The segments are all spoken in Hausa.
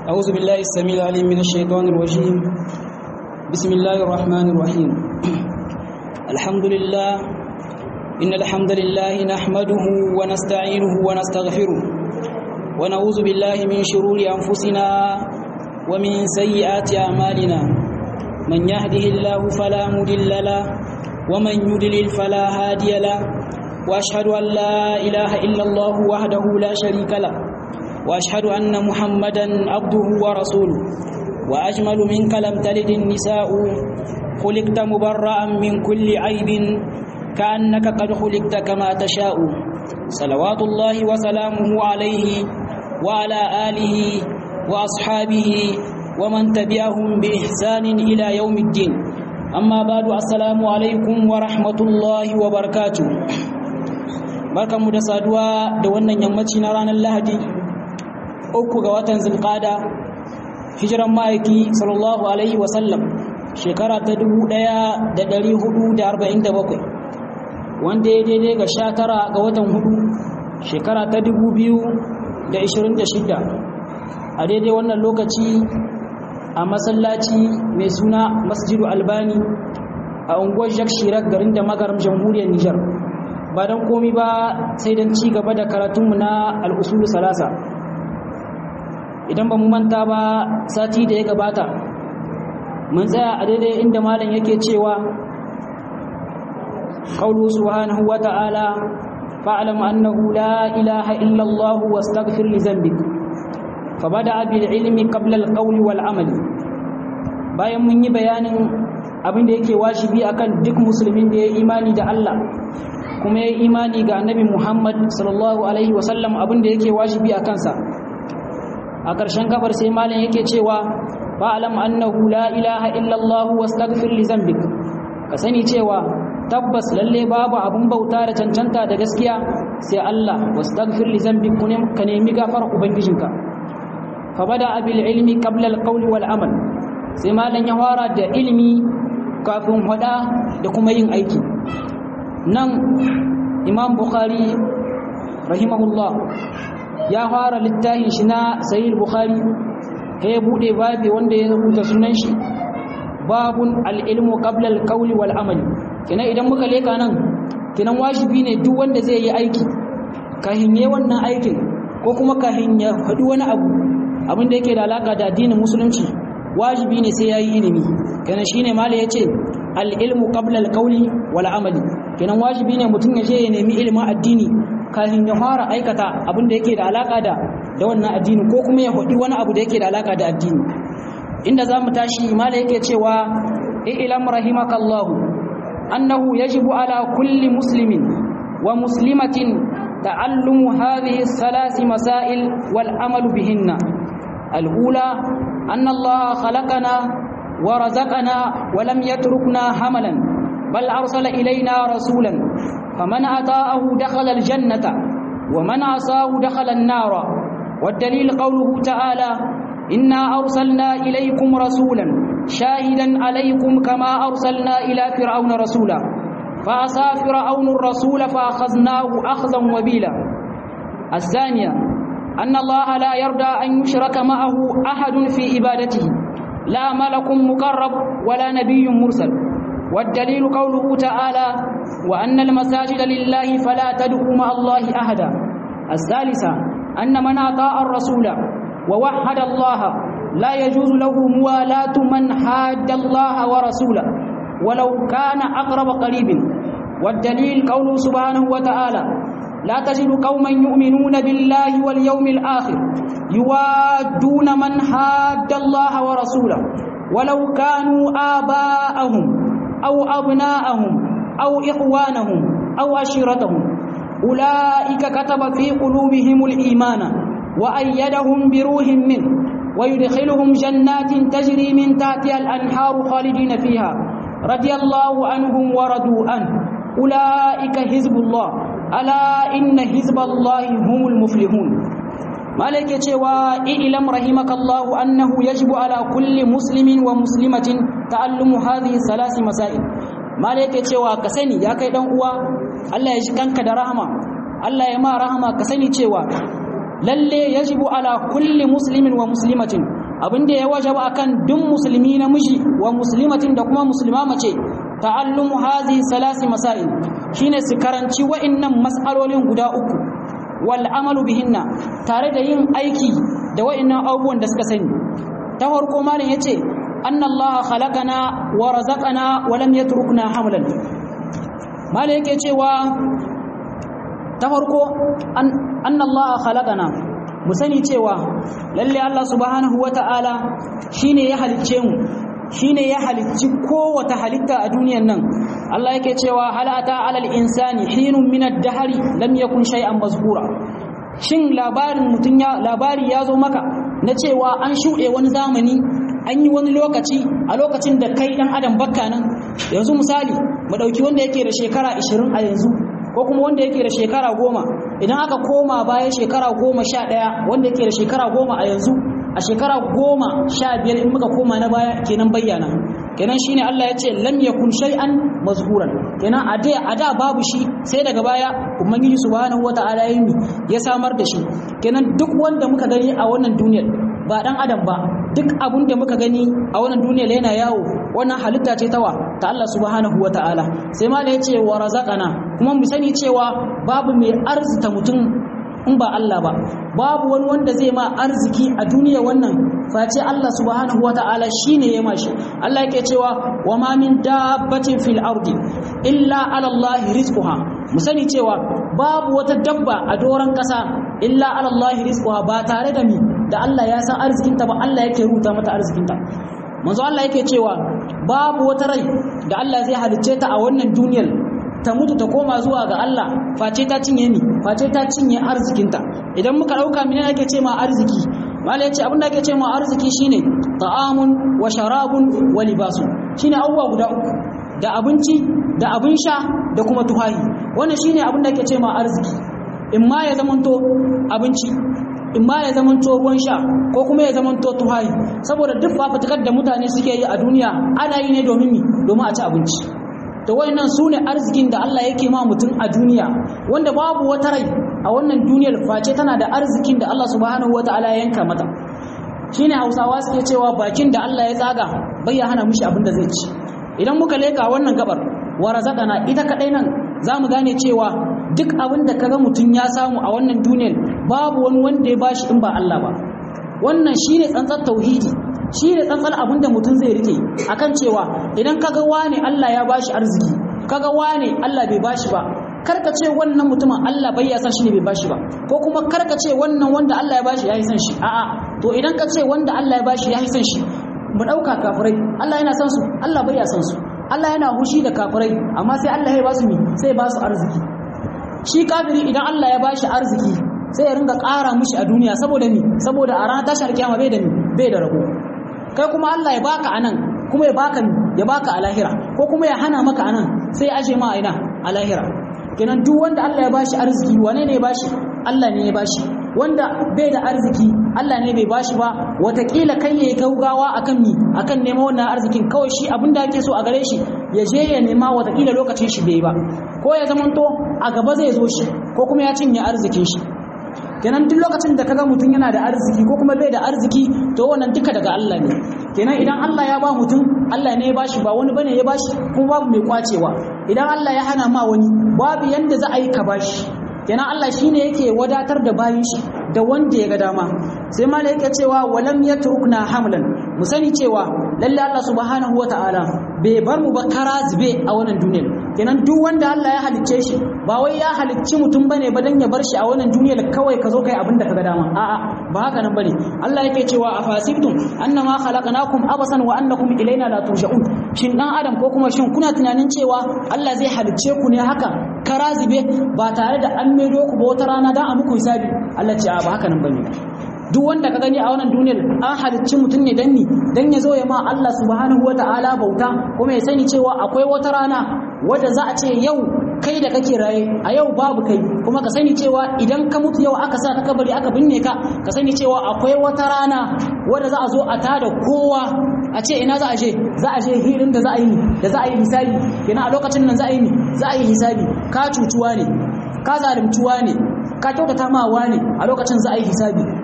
أعوذ بالله السميع العليم من الشيطان الرجيم بسم الله الرحمن الرحيم الحمد لله إن الحمد لله نحمده ونستعينه ونستغفره ونعوذ بالله من شرور أنفسنا ومن سيئات أعمالنا من يهده الله فلا مضل له ومن يضلل فلا هادي له وأشهد أن لا إله إلا الله وحده لا شريك له واشهد ان محمدا عبده ورسوله واجمل منك لم تلد النساء خلقت مبرأ من كل عيب كانك قد خلقت كما تشاء صلوات الله وسلامه عليه وعلى اله واصحابه ومن تبعهم باحسان الى يوم الدين اما بعد السلام عليكم ورحمه الله وبركاته barkanmu da saduwa da wannan yammaci na ranar lahadi uku ga watan zulqada hijiran ma'aiki sallallahu alaihi wasallam shekara ta 1447 wanda ya daidai ga 19 ga watan hudu shekara ta 2026 a daidai wannan lokaci a masallaci mai suna masjidu albani a unguwar jacques chirac garin da magaram jamhuriyar nijar ba don komi ba sai don ci gaba da karatunmu na al'usulu salasa idan ba mu manta ba sati da ya gabata mun tsaya a daidai inda malam yake cewa qawlu subhanahu wa ta'ala fa'lam annahu la ilaha illa Allah wastaghfir li dhanbik fabada bil ilmi qabla al qawli wal amali bayan mun yi bayanin abin da yake wajibi akan duk musulmin da ya imani da Allah kuma ya imani ga annabi Muhammad sallallahu alaihi wasallam abin da yake wajibi a kansa a ƙarshen gabar sai malam yake cewa fa'alam annahu la ilaha illallah wastaghfir li zambik ka sani cewa tabbas lalle babu abun bauta da cancanta da gaskiya sai Allah wastaghfir li zambik kun ka nemi gafar ubangijinka fa bada bil ilmi qabla al qawli wal amal sai malam ya fara da ilimi kafin hada da kuma yin aiki nan imam bukhari rahimahullah ya fara littafin shi na sahih bukhari sai ya bude babi wanda ya rubuta sunan shi babun al-ilmu qabla al-qawli wal amali kina idan muka leka nan kinan wajibi ne duk wanda zai yi aiki kahin yayin wannan aikin ko kuma kahin ya faɗi wani abu abin da yake da alaka da addinin musulunci wajibi ne sai yayi ilimi kenan shine mala yace al-ilmu qabla al-qawli wal amali kenan wajibi ne mutum ya je ya nemi ilimin addini kafin ya fara aikata abin da yake da alaka da da wannan addini ko kuma ya hudi wani abu da yake da alaka da addini inda zamu tashi mala yake cewa ilam rahimakallahu annahu yajibu ala kulli muslimin wa muslimatin ta'allumu hadhihi thalath masail wal amalu bihinna al-ula anna Allah khalaqana wa razaqana wa lam yatrukna hamalan bal arsala ilayna rasulan فمن أطاءه دخل الجنة ومن عصاه دخل النار والدليل قوله تعالى إنا أرسلنا إليكم رسولا شاهدا عليكم كما أرسلنا إلى فرعون رسولا فعصى فرعون الرسول فأخذناه أخذا وبيلا الثانية أن الله لا يرضى أن يشرك معه أحد في عبادته لا ملك مقرب ولا نبي مرسل والدليل قوله تعالى وأن المساجد لله فلا تدعوا مع الله أحدا الثالثة أن من أطاع الرسول ووحد الله لا يجوز له موالاة من حاد الله ورسوله ولو كان أقرب قريب والدليل قوله سبحانه وتعالى لا تجد قوما يؤمنون بالله واليوم الآخر يوادون من حاد الله ورسوله ولو كانوا آباءهم أو أبناءهم أو إخوانهم أو عشيرتهم أولئك كتب في قلوبهم الإيمان وأيدهم بروح منه ويدخلهم جنات تجري من تحتها الأنهار خالدين فيها رضي الله عنهم ورضوا عنه أولئك حزب الله ألا إن حزب الله هم المفلحون مالك cewa ilam rahimakallahu annahu yajibu ala kulli muslimin wa muslimatin ta'allumu hadhihi salasi masail mala yake cewa ka sani ya kai dan uwa Allah ya ji kanka da rahama Allah ya ma rahama ka sani cewa lalle yajibu ala kulli muslimin wa muslimatin abin da ya wajaba akan duk musulmi namiji wa muslimatin da kuma musulma mace ta'allumu hazihi salasi masail shine su karanci wa'annan mas'alolin guda uku wal amalu bihinna tare da yin aiki da wa'annan abubuwan da suka sani ta farko malam yace anna Allah khalaqana wa razaqana wa lam yatrukna hamlan malam yake cewa ta farko anna Allah khalaqana mu sani cewa lalle Allah subhanahu wata'ala shine ya halicce mu shine ya halicci kowace halitta a duniyan nan Allah yake cewa halata alal insani hinun min ad-dahri lam yakun shay'an mazkura shin labarin mutun ya labari ya zo maka na cewa an shuɗe wani zamani an yi wani lokaci a lokacin da kai dan adam bakka nan yanzu misali mu dauki wanda yake da shekara 20 a yanzu ko kuma wanda yake da shekara 10 idan aka koma baya shekara 11 wanda yake da shekara 10 a yanzu a shekara goma sha biyar in muka koma na baya kenan bayyana kenan shine Allah ya ce lam yakun shay'an mazhuran kenan a da a da babu shi sai daga baya ubangiji subhanahu wataala ya yi ya samar da shi kenan duk wanda muka gani a wannan duniyar ba dan adam ba duk abun da muka gani a wannan duniyar yana yawo wannan halitta ce tawa ta Allah subhanahu wataala sai ma da ya ce wa razaqana kuma mu sani cewa babu mai arzita mutum in ba Allah ba babu wani wanda zai ma arziki a duniya wannan face Allah subhanahu wata'ala shine ya mashi Allah yake cewa wa ma min dabbatin fil ardi illa ala Allah rizquha mu sani cewa babu wata dabba a doran kasa illa ala Allah rizquha ba tare da mi da Allah ya san arzikinta ba Allah yake rubuta mata arzikinta manzo Allah yake cewa babu wata rai da Allah zai halicce ta a wannan duniyar ta mutu ta koma zuwa ga Allah face ta cinye ni face ta cinye arzikinta idan muka dauka mene ake ce ma arziki mala yace abin da ake ce ma arziki shine ta'amun wa sharabun wa libasu shine abubuwa guda uku da abinci da abin sha da kuma tuhahi wannan shine abin da ake ce ma arziki in ma ya zamanto abinci in ma ya zamanto ruwan sha ko kuma ya zamanto tuhahi saboda duk fafutukar da mutane suke yi a duniya ana yi ne domin mi domin a ci abinci to wayannan su ne arzikin da Allah yake ma mutum a duniya wanda babu wata rai a wannan duniyar face tana da arzikin da Allah subhanahu wataala ya yanka mata shine Hausawa suke cewa bakin da Allah ya tsaga bai ya hana mishi abin da zai ci idan muka leka wannan gabar wa razaqana ita kadai nan zamu gane cewa duk abin da kaga mutum ya samu a wannan duniyar babu wani wanda ya bashi in ba Allah ba wannan shine tsantsar tauhidi shi ne tsantsar abin da mutum zai rike akan cewa idan kaga wane Allah ya bashi arziki kaga wane Allah bai bashi ba karka ce wannan mutumin Allah bai ya san shi ne bai bashi ba ko kuma karka ce wannan wanda Allah ya bashi ya yi san shi a'a to idan ka ce wanda Allah ya bashi ya yi san shi mu dauka kafirai Allah yana san su Allah bai ya san su Allah yana hushi da kafirai amma sai Allah ya ba su mi sai ba su arziki shi kafiri idan Allah ya bashi arziki sai ya ringa ƙara mishi a duniya saboda mi saboda a ranar tashar kiyama bai da mi bai da rabo kai kuma Allah ya baka anan kuma ya baka ya baka a lahira ko kuma ya hana maka anan sai ya aje ma a ina a lahira kenan duk wanda Allah ya bashi arziki wane ne ya bashi Allah ne ya bashi wanda bai da arziki Allah ne bai bashi ba watakila kai yayi gaugawa akan mi akan neman wannan arzikin kawai shi abin da ake so a gare shi ya je ya nema watakila lokacin shi bai ba ko ya zamanto a gaba zai zo shi ko kuma ya cinye arzikin shi kenan duk lokacin da kaga mutum yana da arziki ko kuma bai da arziki to wannan duka daga Allah ne kenan idan Allah ya ba mutum Allah ne ya bashi ba wani bane ya bashi kuma babu mai kwacewa idan Allah ya hana ma wani babu yanda za a yi ka bashi kenan Allah shine yake wadatar da bayin shi da wanda ya ga dama sai malai yake cewa walam yatrukna hamlan mu sani cewa lalle Allah subhanahu wataala bai bar mu ba kara zube a wannan duniyar kenan duk wanda Allah ya halicce shi ba wai ya halicci mutum bane ba dan ya bar shi a wannan duniyar kawai ka zo kai abin da kaga dama a'a ba haka nan bane Allah yake cewa afasibtum annama khalaqnakum abasan wa annakum ilaina la turja'un shin dan adam ko kuma shin kuna tunanin cewa Allah zai halicce ku ne haka kara zube ba tare da an maido ku ba wata rana dan a muku hisabi Allah ce a ba haka nan bane duk wanda ka gani a wannan duniyar an halicci mutum ne dan ni dan ya zo ya ma Allah subhanahu wataala bauta kuma ya sani cewa akwai wata rana wadda za a ce yau kai da kake raye a yau babu kai kuma ka sani cewa idan ka mutu yau aka sa ka kabari aka binne ka ka sani cewa akwai wata rana wadda za a zo a tada kowa a ce ina za a je za a je hirin da za a yi da za a yi hisabi kenan a lokacin nan za a yi za a yi hisabi ka cutuwa ne ka zalimtuwa ne ka kyautata mawa ne a lokacin za a yi hisabi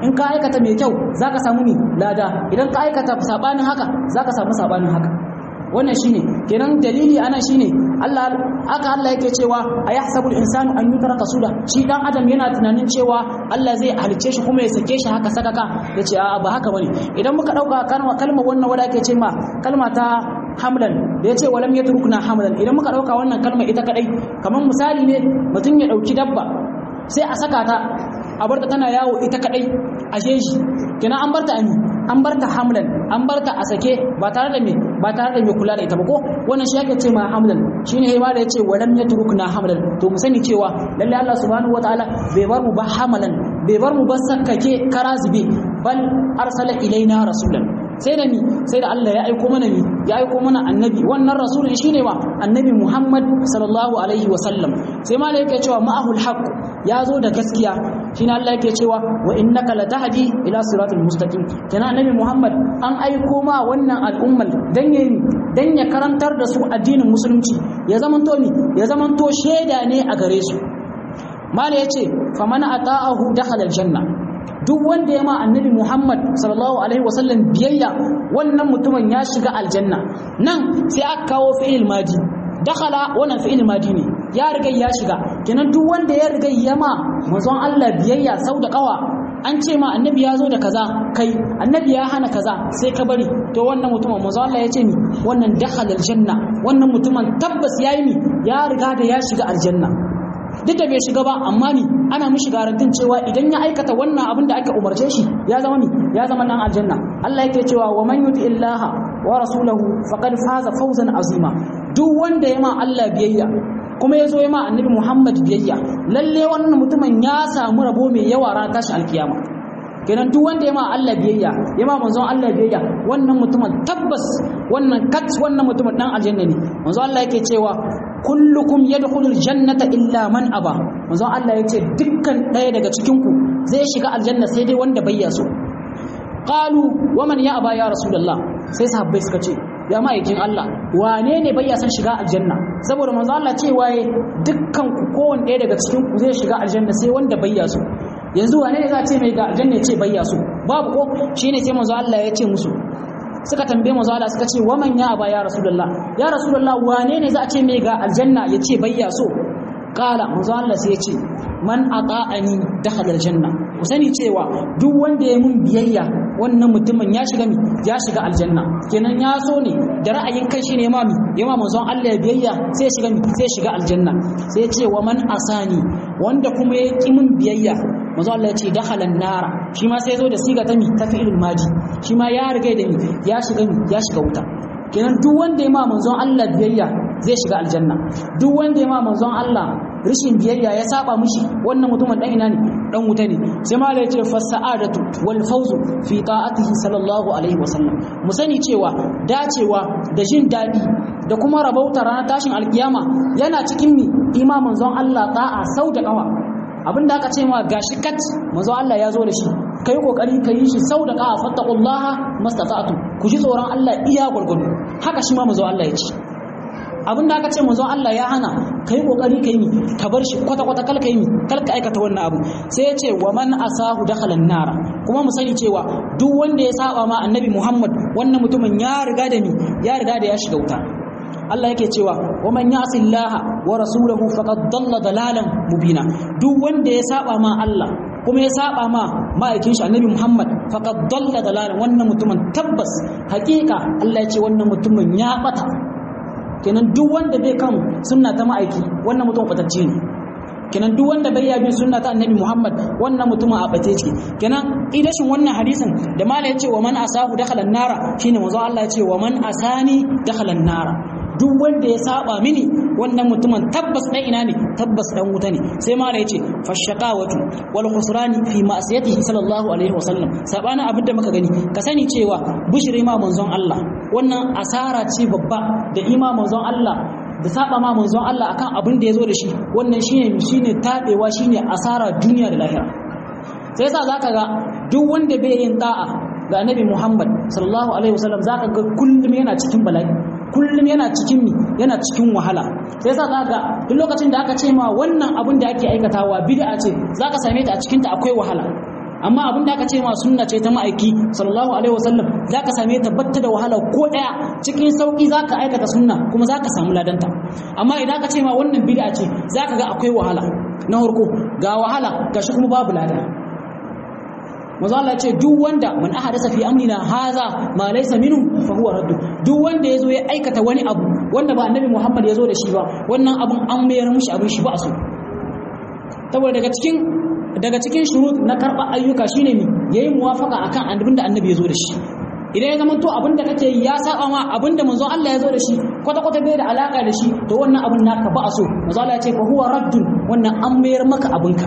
in ka aikata mai kyau zaka samu mi lada idan ka aikata sabanin haka zaka samu sabanin haka wannan shine kenan dalili ana shine Allah aka Allah yake cewa ayahsabu al-insanu an yutraka suda shi dan adam yana tunanin cewa Allah zai halice shi kuma ya sake shi haka sadaka yace a ba haka bane idan muka dauka kalma kalma wannan wanda ake ce ma kalma ta hamlan da yace walam yatrukna hamlan idan muka dauka wannan kalma ita kadai kamar misali ne mutum ya dauki dabba sai a saka ta a barta tana yawo ita kadai a jeji kenan an barta ami an barta hamlan an barta a sake ba tare da me ba tare da mai kula da ita ba ko wannan shi yake ce ma hamlan shine sai da yace walam yatrukna hamlan to mu sani cewa lalle Allah subhanahu wataala bai bar mu ba hamalan bai bar mu ba sakkake karazibi bal arsala ilaina rasulan sai da ni sai da Allah ya aiko mana ni ya aiko mana annabi wannan rasulun shine wa annabi Muhammad sallallahu alaihi wa sallam sai ma yake cewa ma'ahul haqq ya zo da gaskiya shine Allah yake cewa wa innaka latahdi ila siratal mustaqim kana annabi Muhammad an aiko ma wannan al'ummar dan yayi dan ya karantar da su addinin musulunci ya zamanto ni ya zamanto sheda ne a gare su mala yace faman ata'ahu dakhala aljanna duk wanda ya ma annabi Muhammad sallallahu alaihi wasallam biyayya wannan mutumin ya shiga aljanna nan sai aka kawo fi'il madi dakhala wannan fi'il madi ne ya riga ya shiga kenan duk wanda ya riga ya ma manzon Allah biyayya sau da kawa an ce ma annabi ya zo da kaza kai annabi ya hana kaza sai ka bari to wannan mutumin manzon Allah ya ce ni wannan dakhala aljanna wannan mutumin tabbas yayi ni ya riga da ya shiga aljanna duk da bai shiga ba amma ni ana mishi garantin cewa idan ya aikata wannan abin da aka umarce shi ya zama ni ya zama nan aljanna Allah yake cewa wa man yuti illaha wa rasulahu faqad faza fawzan azima duk wanda ya ma Allah biyayya kuma ya zo ya ma annabi Muhammad biyayya lalle wannan mutumin ya samu rabo mai yawa ran tashi alkiyama kenan duk wanda ya ma Allah biyayya ya ma manzon Allah biyayya wannan mutumin tabbas wannan kat wannan mutumin dan aljanna ne manzon Allah yake cewa kullukum yadkhulul jannata illa man aba manzon Allah yace dukkan ɗaya daga cikin ku zai shiga aljanna sai dai wanda bai so qalu waman ya aba ya rasulullah sai sahabbai suka ce ya ma'aikin Allah wane ne bai san shiga aljanna saboda manzon Allah ce waye dukkan ku kowanne ɗaya daga cikin ku zai shiga aljanna sai wanda bai so yanzu wane ne za a ce mai ga aljanna ya ce bai so babu ko shine sai manzon Allah ya ce musu suka tambaye manzo Allah suka ce waman ya aba ya rasulullah ya rasulullah wane ne za a ce mai ga aljanna ya ce bayya so kala manzo Allah sai ya ce man ata'ani dakhala aljanna ku sani cewa duk wanda ya mun biyayya wannan mutumin ya shiga mi ya shiga aljanna kenan ya so ne da ra'ayin kai shine ma mi yama manzon Allah ya biyayya sai shiga mi sai shiga aljanna sai ya ce wa man asani wanda kuma ya ki mun biyayya manzo Allah ya ce dakhala nara shi ma sai zo da siga ta mi ta fi'ilul madi shi ma ya riga da mi ya shiga mi ya shiga wuta kenan duk wanda ya ma manzon Allah biyayya zai shiga aljanna duk wanda ya ma manzon Allah rishin biyayya ya saba mishi wannan mutumin dan ina ne dan wuta ne sai ma ya ce fasa'adatu wal fawzu fi ta'atihi sallallahu alaihi wasallam mu sani cewa dacewa da jin dadi da kuma rabauta ranar tashin alkiyama yana cikin mi imamin zon Allah ta'a sau da kawa abinda aka ce ma gashi kat manzo Allah ya zo da shi kai kokari ka yi shi sau da kawa fattaqullaha mastata'tu ku ji tsoron Allah iya gurgudu haka shi ma manzo Allah ya ce abin da aka ce manzon Allah ya hana kai kokari kai mi ka bar shi kwata kwata kal kai mi kal ka aikata wannan abu sai ya ce wa man asahu dakhala nara kuma mu sani cewa duk wanda ya saba ma annabi Muhammad wannan mutumin ya riga da mi ya riga da ya shiga wuta Allah yake cewa wa man ya'si Allah wa rasulahu faqad dalla dalalan mubina duk wanda ya saba ma Allah kuma ya saba ma ma'aikin shi annabi Muhammad faqad dalla dalalan wannan mutumin tabbas hakika Allah ya ce wannan mutumin ya bata kenan duk wanda bai kan sunna ta ma'aiki wannan mutum kwatacce ne kenan duk wanda bai yabi sunna ta annabi Muhammad wannan mutumin a bace ce kenan idashin wannan hadisin da mala ya ce wa man asahu dakhala an-nara shine manzo Allah ya ce wa man asani dakhala an-nara duk wanda ya saba mini wannan mutumin tabbas dan ina ne tabbas dan wuta ne sai mala ya ce fashaqawatu wal khusrani fi ma'siyatihi sallallahu alaihi wasallam sabana abin da muka gani ka sani cewa bushri ma manzon Allah wannan asara ce babba da ima manzon Allah da saba ma manzon Allah akan abin da yazo da shi wannan shine shine tabewa shine asara duniya da lahira sai yasa zaka ga duk wanda bai yin da'a ga annabi Muhammad sallallahu alaihi wasallam zaka ga kullum yana cikin bala'i kullum yana cikin mi yana cikin wahala sai yasa zaka duk lokacin da aka ce ma wannan abin da ake aikatawa bid'a ce zaka same ta a cikin ta akwai wahala amma abin da aka ce ma sunna ce ta ma'aiki sallallahu alaihi wasallam zaka same ta batta da wahala ko daya cikin sauki zaka aikata sunna kuma zaka samu ladanta amma idan aka ce ma wannan bid'a ce zaka ga akwai wahala na farko ga wahala gashi kuma babu lada manzo Allah ce duk wanda man ahadasa fi amrina haza ma laysa minhu fa huwa radd duk wanda yazo ya aikata wani abu wanda ba annabi Muhammad yazo da shi ba wannan abun an mayar mushi abin shi ba so saboda daga cikin daga cikin shurut na karba ayyuka shine mi yayi muwafaka akan abinda annabi yazo da shi idan ya zama to abinda kake yi ya saba ma abinda manzon Allah yazo da shi kwata kwata bai da alaka da shi to wannan abun naka ba so manzo Allah ya ce fa huwa raddun wannan an mayar maka abinka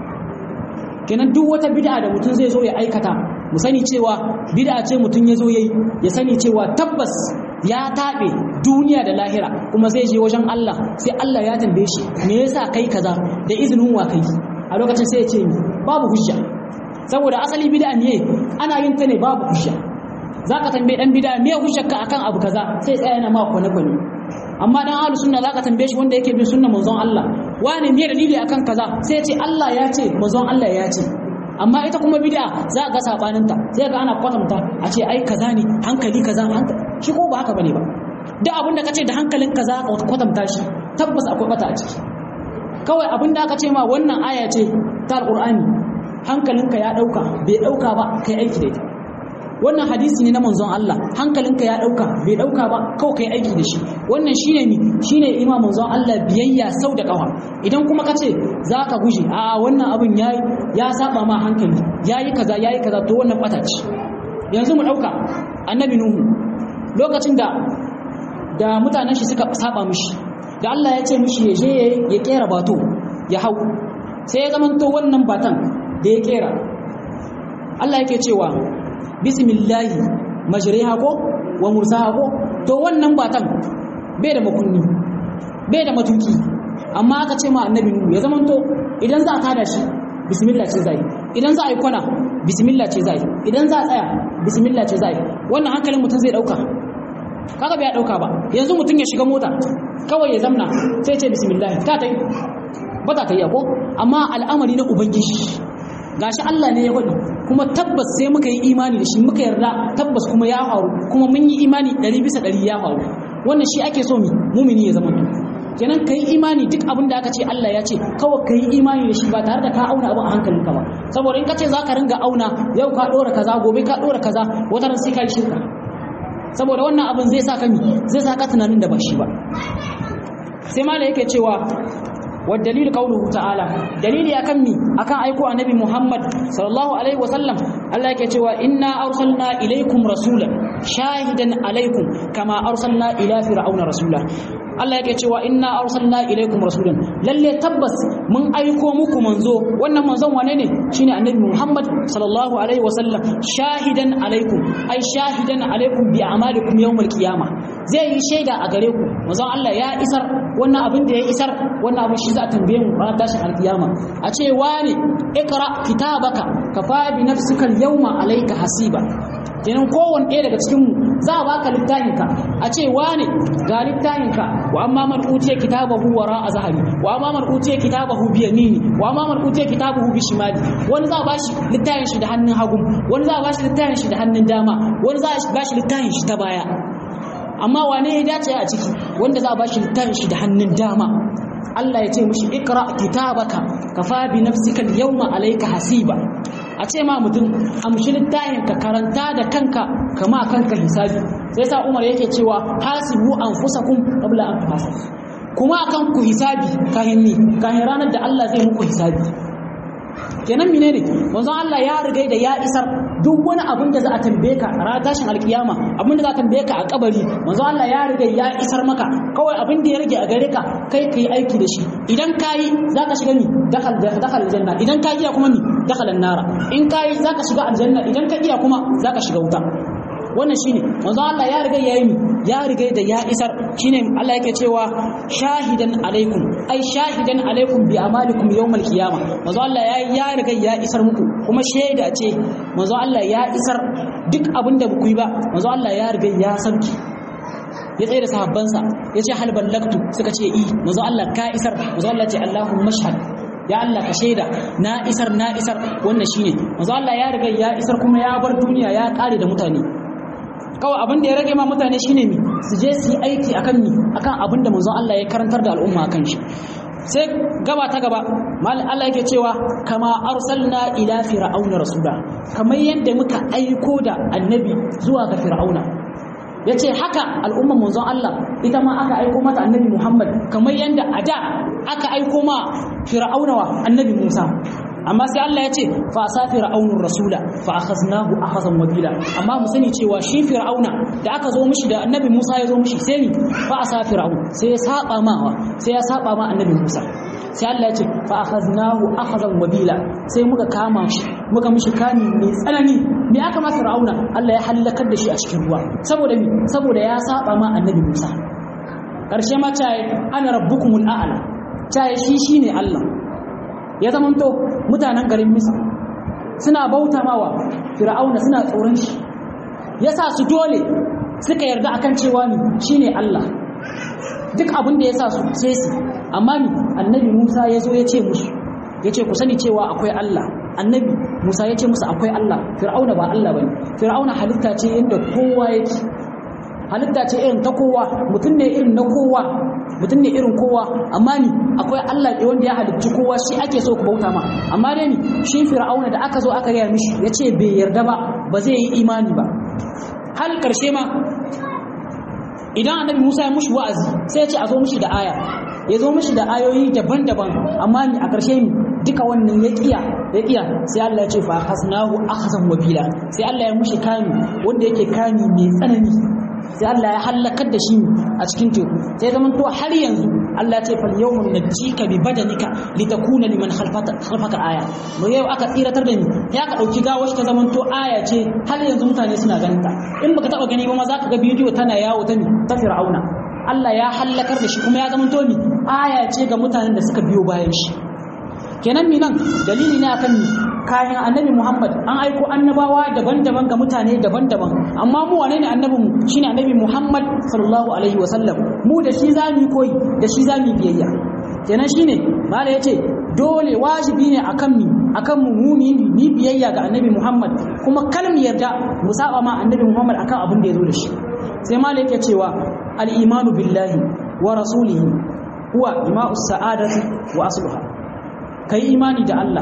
kenan duk wata bid'a da mutum zai zo ya aikata mu sani cewa bid'a ce mutum ya zo yayi ya sani cewa tabbas ya taɓe duniya da lahira kuma zai je wajen Allah sai Allah ya tambaye shi me yasa kai kaza da izinin wa kai a lokacin sai ya ce babu hujja saboda asali bid'a ne ana yin ta ne babu hujja zaka tambaye dan bid'a me hujjarka akan abu kaza sai tsaya yana ma kwane kwane amma dan ahlus sunna zaka tambaye shi wanda yake bin sunnar manzon Allah wane me dalili akan kaza sai ya ce Allah ya ce manzon Allah ya ce amma ita kuma bid'a za ga sabanin ta sai ga ana kwatanta a ce ai kaza ne hankali kaza hankali shi ko ba haka bane ba duk abin da kace da hankalin kaza ka kwatanta shi tabbas akwai bata a ciki kawai abin da aka ce ma wannan aya ce ta alqur'ani hankalinka ya dauka bai dauka ba kai aiki da ita wannan hadisi ne na manzon Allah hankalinka ya dauka bai dauka ba kawai kai aiki da shi wannan shine ni shine ima manzon Allah biyayya sau da kawa idan kuma kace zaka guje a wannan abin yayi ya saba ma hankali yayi kaza yayi kaza to wannan bata ce yanzu mu dauka annabi nuhu lokacin da da mutanen shi suka saba mishi da Allah ya ce mishi ya je ya kera bato ya hau sai ya zamanto wannan batan da ya kera Allah yake cewa bismillahi majriha ko wa mursaha ko to wannan batan bai da makunni bai da matuki amma aka ce ma annabi nuhu ya zamanto idan za a tada shi bismillah ce zai idan za a yi kwana bismillah ce zai idan za a tsaya bismillah ce zai wannan hankalin mutum zai dauka kaga bai dauka ba yanzu mutum ya shiga mota kawai ya zamna sai ce bismillah ta tai ba ta yi ko amma al'amari na ubangiji gashi Allah ne ya faɗi kuma tabbas sai muka yi imani da shi muka yarda tabbas kuma ya faru kuma mun yi imani ɗari bisa ɗari ya faru wannan shi ake so mi mumini ya zama kenan ka yi imani duk abin da aka ce Allah ya ce kawai ka yi imani da shi ba tare da ka auna abu a hankalinka ba saboda in ka ce za ka ringa auna yau ka ɗora kaza gobe ka ɗora kaza wata ran sai ka yi shirka saboda wannan abin zai sa ka mi zai sa ka tunanin da ba shi ba sai mala yake cewa والدليل قوله تعالى دليل akan mi akan aiko annabi Muhammad sallallahu alaihi wasallam Allah yake cewa inna arsalna ilaikum rasulan shahidan alaikum kama arsalna ila fir'auna rasula Allah yake cewa inna arsalna ilaikum rasulan lalle tabbas mun aiko muku manzo wannan manzon wane ne shine annabi Muhammad sallallahu alaihi wasallam shahidan alaikum ai shahidan alaikum bi a'malikum yawmal qiyamah zai yi shaida a gare ku manzon Allah ya isar wannan abin da ya isar wannan abin shi za a tambaye mu ranar tashin alkiyama a ce wani ikra kitabaka kafa bi nafsika al-yawma alayka hasiba kenan kowanne ɗaya daga cikin mu za a baka littafinka a ce wane ga littafinka wa amma man utiya kitabahu wara a zahari wa amma man utiya kitabahu bi yamini wa amma man utiya kitabahu bi shimali wani za a bashi littafin shi da hannun hagu wani za a bashi littafin shi da hannun dama wani za a bashi littafin shi ta baya amma wane ya dace a ciki wanda za a bashi littafin shi da hannun dama Allah ya ce mishi ikra kitabaka kafa bi nafsika al-yawma alayka hasiba a ce ma mutum amshi littafin ka karanta da kanka kama kanka hisabi sai sa Umar yake cewa hasibu anfusakum qabla an tuhasabu kuma akan ku hisabi kahin ni kahin ranar da Allah zai muku hisabi kenan menene manzon Allah ya riga da ya isar duk wani abin da za a tambaye ka a ranar tashin alkiyama abin da za a tambaye ka a kabari manzon Allah ya riga ya isar maka kawai abin da ya rage a gare ka kai kai aiki da shi idan kayi zaka shiga ni dakal dakal aljanna idan ka iya kuma ni dakal nara in kayi zaka shiga aljanna idan ka iya kuma zaka shiga wuta wannan shine manzo Allah ya riga yayi mi ya riga da ya isar shine Allah yake cewa shahidan alaikum ai shahidan alaikum bi amalikum yawmal qiyamah manzo Allah ya ya riga ya isar muku kuma shaida ce manzo Allah ya isar duk abinda ba ku yi ba manzo Allah ya riga ya sarki ya tsaye da sahabbansa ya ce hal ballaktu suka ce i manzo Allah ka isar manzo Allah ce Allahumma shahad ya Allah ka shaida na isar na isar wannan shine manzo Allah ya riga ya isar kuma ya bar duniya ya kare da mutane kawai abin da ya rage ma mutane shine mi su je su yi aiki akan ni akan abin da manzon Allah ya karantar da al'umma akan shi sai gaba ta gaba mal Allah yake cewa kama arsalna ila fir'auna rasula kamar yadda muka aiko da annabi zuwa ga fir'auna yace haka al'umma manzon Allah ita ma aka aiko mata annabi Muhammad kamar yadda a da aka aiko ma fir'auna wa annabi Musa amma sai Allah ya ce fa asa fir'aunur rasula fa akhaznahu akhazan wabila amma mu sani cewa shi fir'auna da aka zo mishi da annabi Musa ya zo mishi sai ni fa asa fir'aun sai ya saba ma sai ya saba ma annabi Musa sai Allah ya ce fa akhaznahu akhazan wabila sai muka kama shi muka mishi kami mai tsanani me aka ma fir'auna Allah ya halakar da shi a cikin ruwa saboda me saboda ya saba ma annabi Musa karshe ma ta ana rabbukumul a'la ta shi shine Allah ya zamanto mutanen garin Misr suna bauta mawa fir'auna suna tsoron shi yasa su dole suka yarda akan cewa ni shine Allah duk abin da yasa su sai su amma ni annabi Musa ya zo ya ce musu ya ce ku sani cewa akwai Allah annabi Musa ya ce musu akwai Allah fir'auna ba Allah bane fir'auna halitta ce inda kowa yake halitta ce irin ta kowa mutum ne irin na kowa mutum ne irin kowa amma ni akwai Allah ne wanda ya halicci kowa shi ake so ku bauta ma amma dai ni shi fir'auna da aka zo aka gaya mishi ya ce bai yarda ba ba zai yi imani ba hal karshe ma idan annabi Musa ya mushi wa'azi sai ya ce a zo mishi da aya ya zo mishi da ayoyi daban-daban amma ni a karshe ni duka wannan ya kiya ya kiya sai Allah ya ce fa hasnahu akhzan wabila sai Allah ya mushi kami wanda yake kami mai tsanani sai Allah ya halakar da shi a cikin teku sai zaman to har yanzu Allah ya ce fal yawmun najika bi badanika litakuna liman khalfaka khalfaka aya mu yau aka tsiratar da ni ya ka dauki gawar ta zaman to aya ce har yanzu mutane suna ganin ta in baka taba gani ba ma zaka ga bidiyo tana yawo ta ni ta fir'auna Allah ya halakar da shi kuma ya zaman to ni aya ce ga mutanen da suka biyo bayan shi kenan mi nan dalili ne akan ni kayan annabi Muhammad an aiko annabawa daban-daban ga mutane daban-daban amma mu wane ne annabin mu shine annabi Muhammad sallallahu alaihi wasallam mu da shi zamu koyi da shi zamu biyayya kenan shine mala yace dole wajibi ne akan mi akan mu mumi ni biyayya ga annabi Muhammad kuma kar mu yarda mu saba ma annabi Muhammad akan abin da ya zo da shi sai mala yake cewa al-imanu billahi wa rasulihi huwa jima'us sa'adati wa asluha kai imani da Allah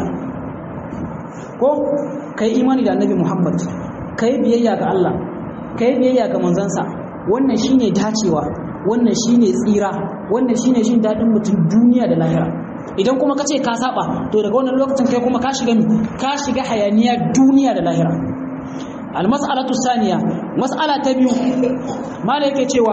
ko kai imani da annabi Muhammad kai biyayya ga Allah kai biyayya ga manzansa wannan shine dacewa wannan shine tsira wannan shine jin dadin mutum duniya da lahira idan kuma kace ka saba to daga wannan lokacin kai kuma ka shiga ka shiga hayaniya duniya da lahira almas'alatu saniya mas'ala ta biyu mala yake cewa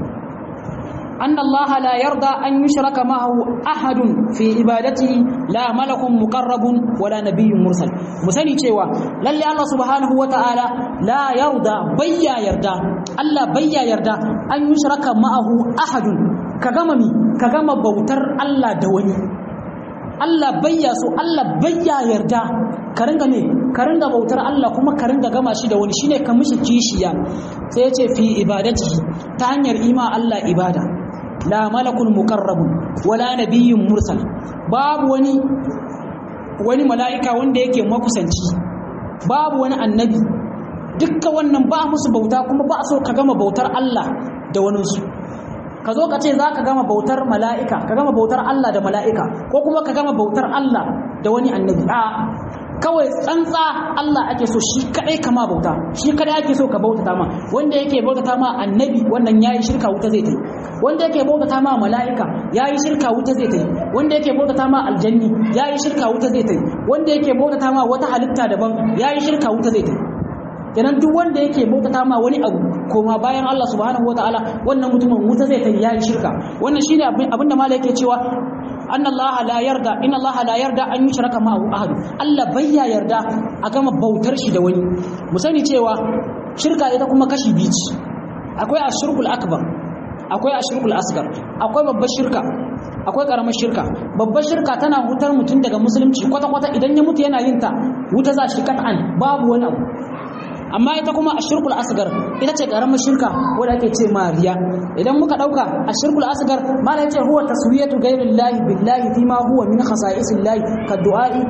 أن الله لا يرضى أن يشرك معه أحد في عبادته لا ملك مقرب ولا نبي مرسل مسني cewa lalle Allah subhanahu wataala la yarda bayya yarda Allah bayya yarda an yushraka ma'ahu ahadun ka gama mi ka gama bautar Allah da wani Allah bayya so Allah bayya yarda ka ringa me ka ringa bautar Allah kuma ka ringa gama shi da wani shine ka mishi kishiya sai ya ce fi ibadatihi ta hanyar ima Allah ibada la malakun mukarrabun wala nabiyyun mursal babu wani wani mala'ika wanda yake makusanci babu wani annabi dukkan wannan ba musu bauta kuma ba so ka gama bautar Allah da waninsu ka zo ka ce za ka gama bautar mala'ika ka gama bautar Allah da mala'ika ko kuma ka gama bautar Allah da wani annabi a kawai tsantsa Allah ake so shi kadai kama bauta shi kadai ake so ka bautata ma wanda yake bautata ma annabi wannan yayi shirka wuta zai tai wanda yake bautata ma mala'ika yayi shirka wuta zai tai wanda yake bautata ma aljanni yayi shirka wuta zai tai wanda yake bautata ma wata halitta daban yayi shirka wuta zai tai kenan duk wanda yake bautata ma wani abu koma bayan Allah subhanahu wataala wannan mutumin wuta zai tai yayi shirka wannan shine abin da malai yake cewa أن الله لا يرضى إن الله لا يرضى أن يشرك معه أحد الله بيا يرضى أكما بوتر شي da wani mu sani cewa shirka ita kuma kashi biyu ce akwai ashirkul akbar akwai ashirkul asgar akwai babbar shirka akwai karamar shirka babbar shirka tana hutar mutum daga musulunci kwata kwata idan ya mutu yana yin ta wuta za shi kat'an babu wani abu amma ita kuma ashirkul asgar ita ce karamar shirka wanda ake ce mariya idan muka dauka ashirkul asgar mala yace huwa taswiyatu ghayrillahi billahi fima huwa min khasa'isillahi ka du'a'i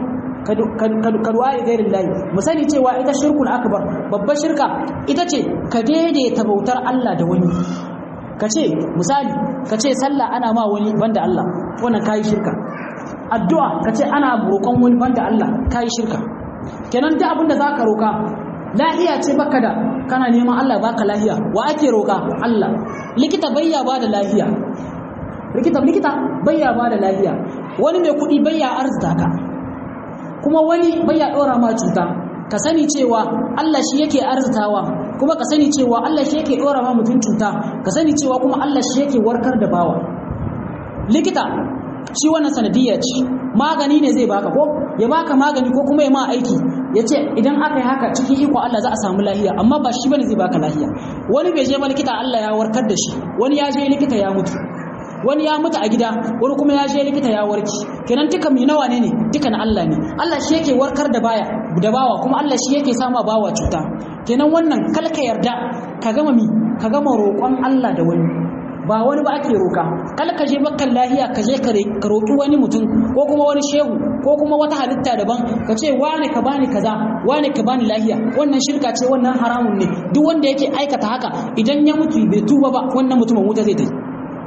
ka du'a'i ghayrillahi mu sani cewa ita shirkul akbar babbar shirka ita ce ka daidaita bautar Allah da wani ka ce misali ka ce sallah ana ma wani banda Allah wannan kayi shirka addu'a ka ce ana roƙon wani banda Allah kayi shirka kenan duk abin da zaka roƙa lahiya ce baka da kana neman Allah baka lahiya wa ake roƙa Allah likita bayya ba da lahiya likita likita bayya ba da lahiya wani mai kuɗi bayya arzita ka kuma wani bayya ɗora ma cuta ka sani cewa Allah shi yake arzitawa kuma ka sani cewa Allah shi yake ɗora ma mutum cuta ka sani cewa kuma Allah shi yake warkar da bawa likita shi wannan sanadiyya ce magani ne zai baka ko ya baka magani ko kuma ya ma aiki ya ce idan aka yi haka cikin iko Allah za a samu lahiya amma ba shi bane zai baka lahiya wani bai je ba likita Allah ya warkar da shi wani ya je likita ya mutu wani ya mutu a gida wani kuma ya je likita ya warki kenan duka mai nawa ne ne duka na Allah ne Allah shi yake warkar da baya da bawa kuma Allah shi yake sama bawa cuta kenan wannan kalka yarda ka gama mi ka gama roƙon Allah da wani ba wani ba ake roka kal ka je bakkan lahiya ka je ka roki wani mutum ko kuma wani shehu ko kuma wata halitta daban ka ce wane ka bani kaza wane ka bani lahiya wannan shirka ce wannan haramun ne duk wanda yake aikata haka idan ya mutu bai tuba ba wannan mutumin wuta zai tafi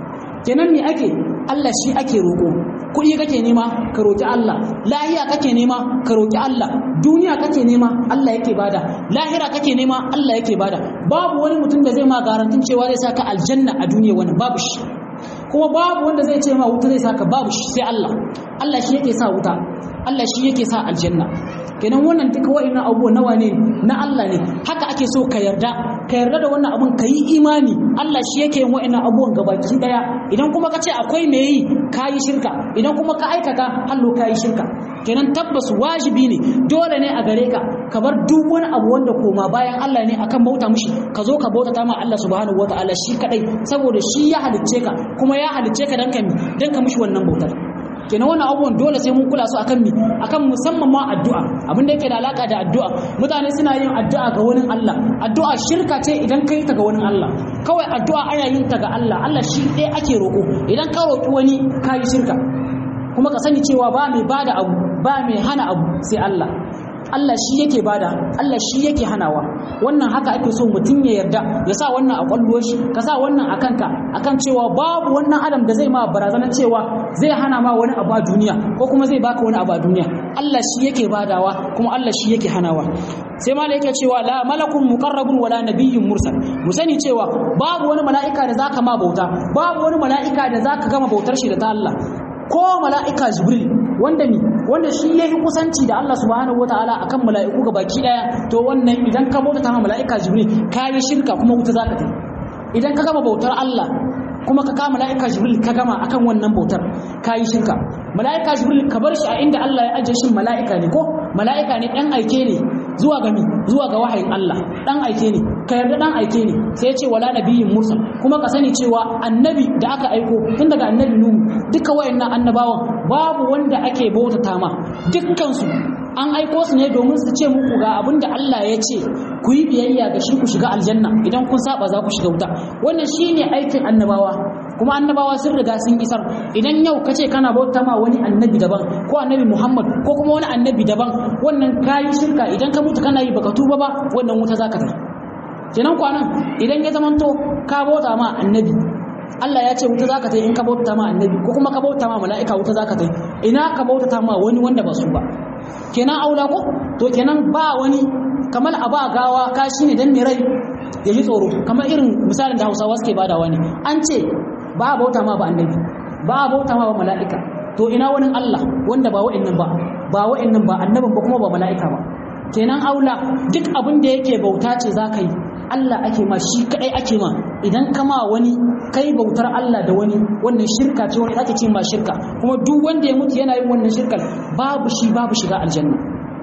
kenan me ake Allah shi ake roko kuɗi kake nema ka roki Allah lahiya kake nema ka roki Allah duniya kake nema Allah yake bada lahira kake nema Allah yake bada babu wani mutum da zai ma garantin cewa zai saka aljanna a duniya wani babu shi kuma babu wanda zai ce ma wuta zai saka babu shi sai Allah Allah shi yake sa wuta Allah shi yake sa aljanna kenan wannan duka wa'annan abubuwa nawa ne na Allah ne haka ake so ka yarda ka yarda da wannan abun ka yi imani Allah shi yake yin wa'annan abubuwan gabaki daya idan kuma ka ce akwai me yi ka yi shirka idan kuma ka aikata hallo ka yi shirka kenan tabbas wajibi ne dole ne a gare ka ka bar duk wani abu wanda koma bayan Allah ne akan bauta mushi ka zo ka bautata ma Allah subhanahu wataala shi kadai saboda shi ya halicce ka kuma ya halicce ka dan ka dan ka mushi wannan bautar kenan wannan abubuwan dole sai mun kula su akan mi akan musamman ma addu'a abin da yake da alaka da addu'a mutane suna yin addu'a ga wani Allah addu'a shirka ce idan kai ta ga wani Allah kawai addu'a ana yin ta ga Allah Allah shi ɗaya ake roƙo idan ka roƙi wani ka yi shirka kuma ka sani cewa ba mai bada abu ba mai hana abu sai Allah Allah shi yake bada Allah shi yake hanawa wannan haka ake so mutum ya yarda ya sa wannan a kwallo shi ka sa wannan a kanka akan cewa babu wannan adam da zai ma barazanar cewa zai hana ma wani abu a duniya ko kuma zai baka wani abu a duniya Allah shi yake badawa kuma Allah shi yake hanawa sai mala yake cewa la malakun muqarrabun wala nabiyyun mursal mu sani cewa babu wani mala'ika da zaka ma bauta babu wani mala'ika da zaka gama bautar shi da ta Allah ko mala'ika jibril wanda ni wanda shi ya yi kusanci da Allah subhanahu wa ta'ala akan mala'iku ga baki daya to wannan idan ka bauta ma mala'ika jibril ka yi shirka kuma wuta zaka ta idan ka gama bautar Allah kuma ka kama mala'ika jibril ka gama akan wannan bautar ka yi shirka mala'ika jibril ka bar shi a inda Allah ya ajiye shi mala'ika ne ko mala'ika ne dan aike ne zuwa ga mi zuwa ga wahayin Allah dan aike ne ka yarda dan aike ne sai ya ce wala nabiyyin mursal kuma ka sani cewa annabi da aka aiko tun daga annabi nuhu duka wayannan annabawan babu wanda ake bautata ma dukkan su an aiko su ne domin su ce muku ga abin da Allah ya ce ku yi biyayya ga shi ku shiga aljanna idan kun saba za ku shiga wuta wannan shine aikin annabawa kuma annabawa sun riga sun isar idan yau ka ce kana bauta ma wani annabi daban ko annabi Muhammad ko kuma wani annabi daban wannan kayi shirka idan ka mutu kana yi baka tuba ba wannan wuta zaka tafi kenan kwanan idan ya zamanto ka bauta ma annabi Allah ya ce wuta zaka tafi in ka bauta ma annabi ko kuma ka bauta ma mala'ika wuta zaka tafi ina ka bauta ma wani wanda ba su ba kenan aula ko to kenan ba wani kamar a ba gawa kashi ne dan mai rai ya ji tsoro kamar irin misalin da Hausawa suke badawa ne an ce ba a bauta ma ba annabi ba a bauta ma ba mala'ika to ina wani Allah wanda ba wa'annan ba ba wa'annan ba annabin ba kuma ba mala'ika ba kenan aula duk abin da yake bauta ce za ka yi Allah ake ma shi kadai ake ma idan kama wani kai bautar Allah da wani wannan shirka ce wani ake ce ma shirka kuma duk wanda ya mutu yana yin wannan shirkar babu shi babu shiga aljanna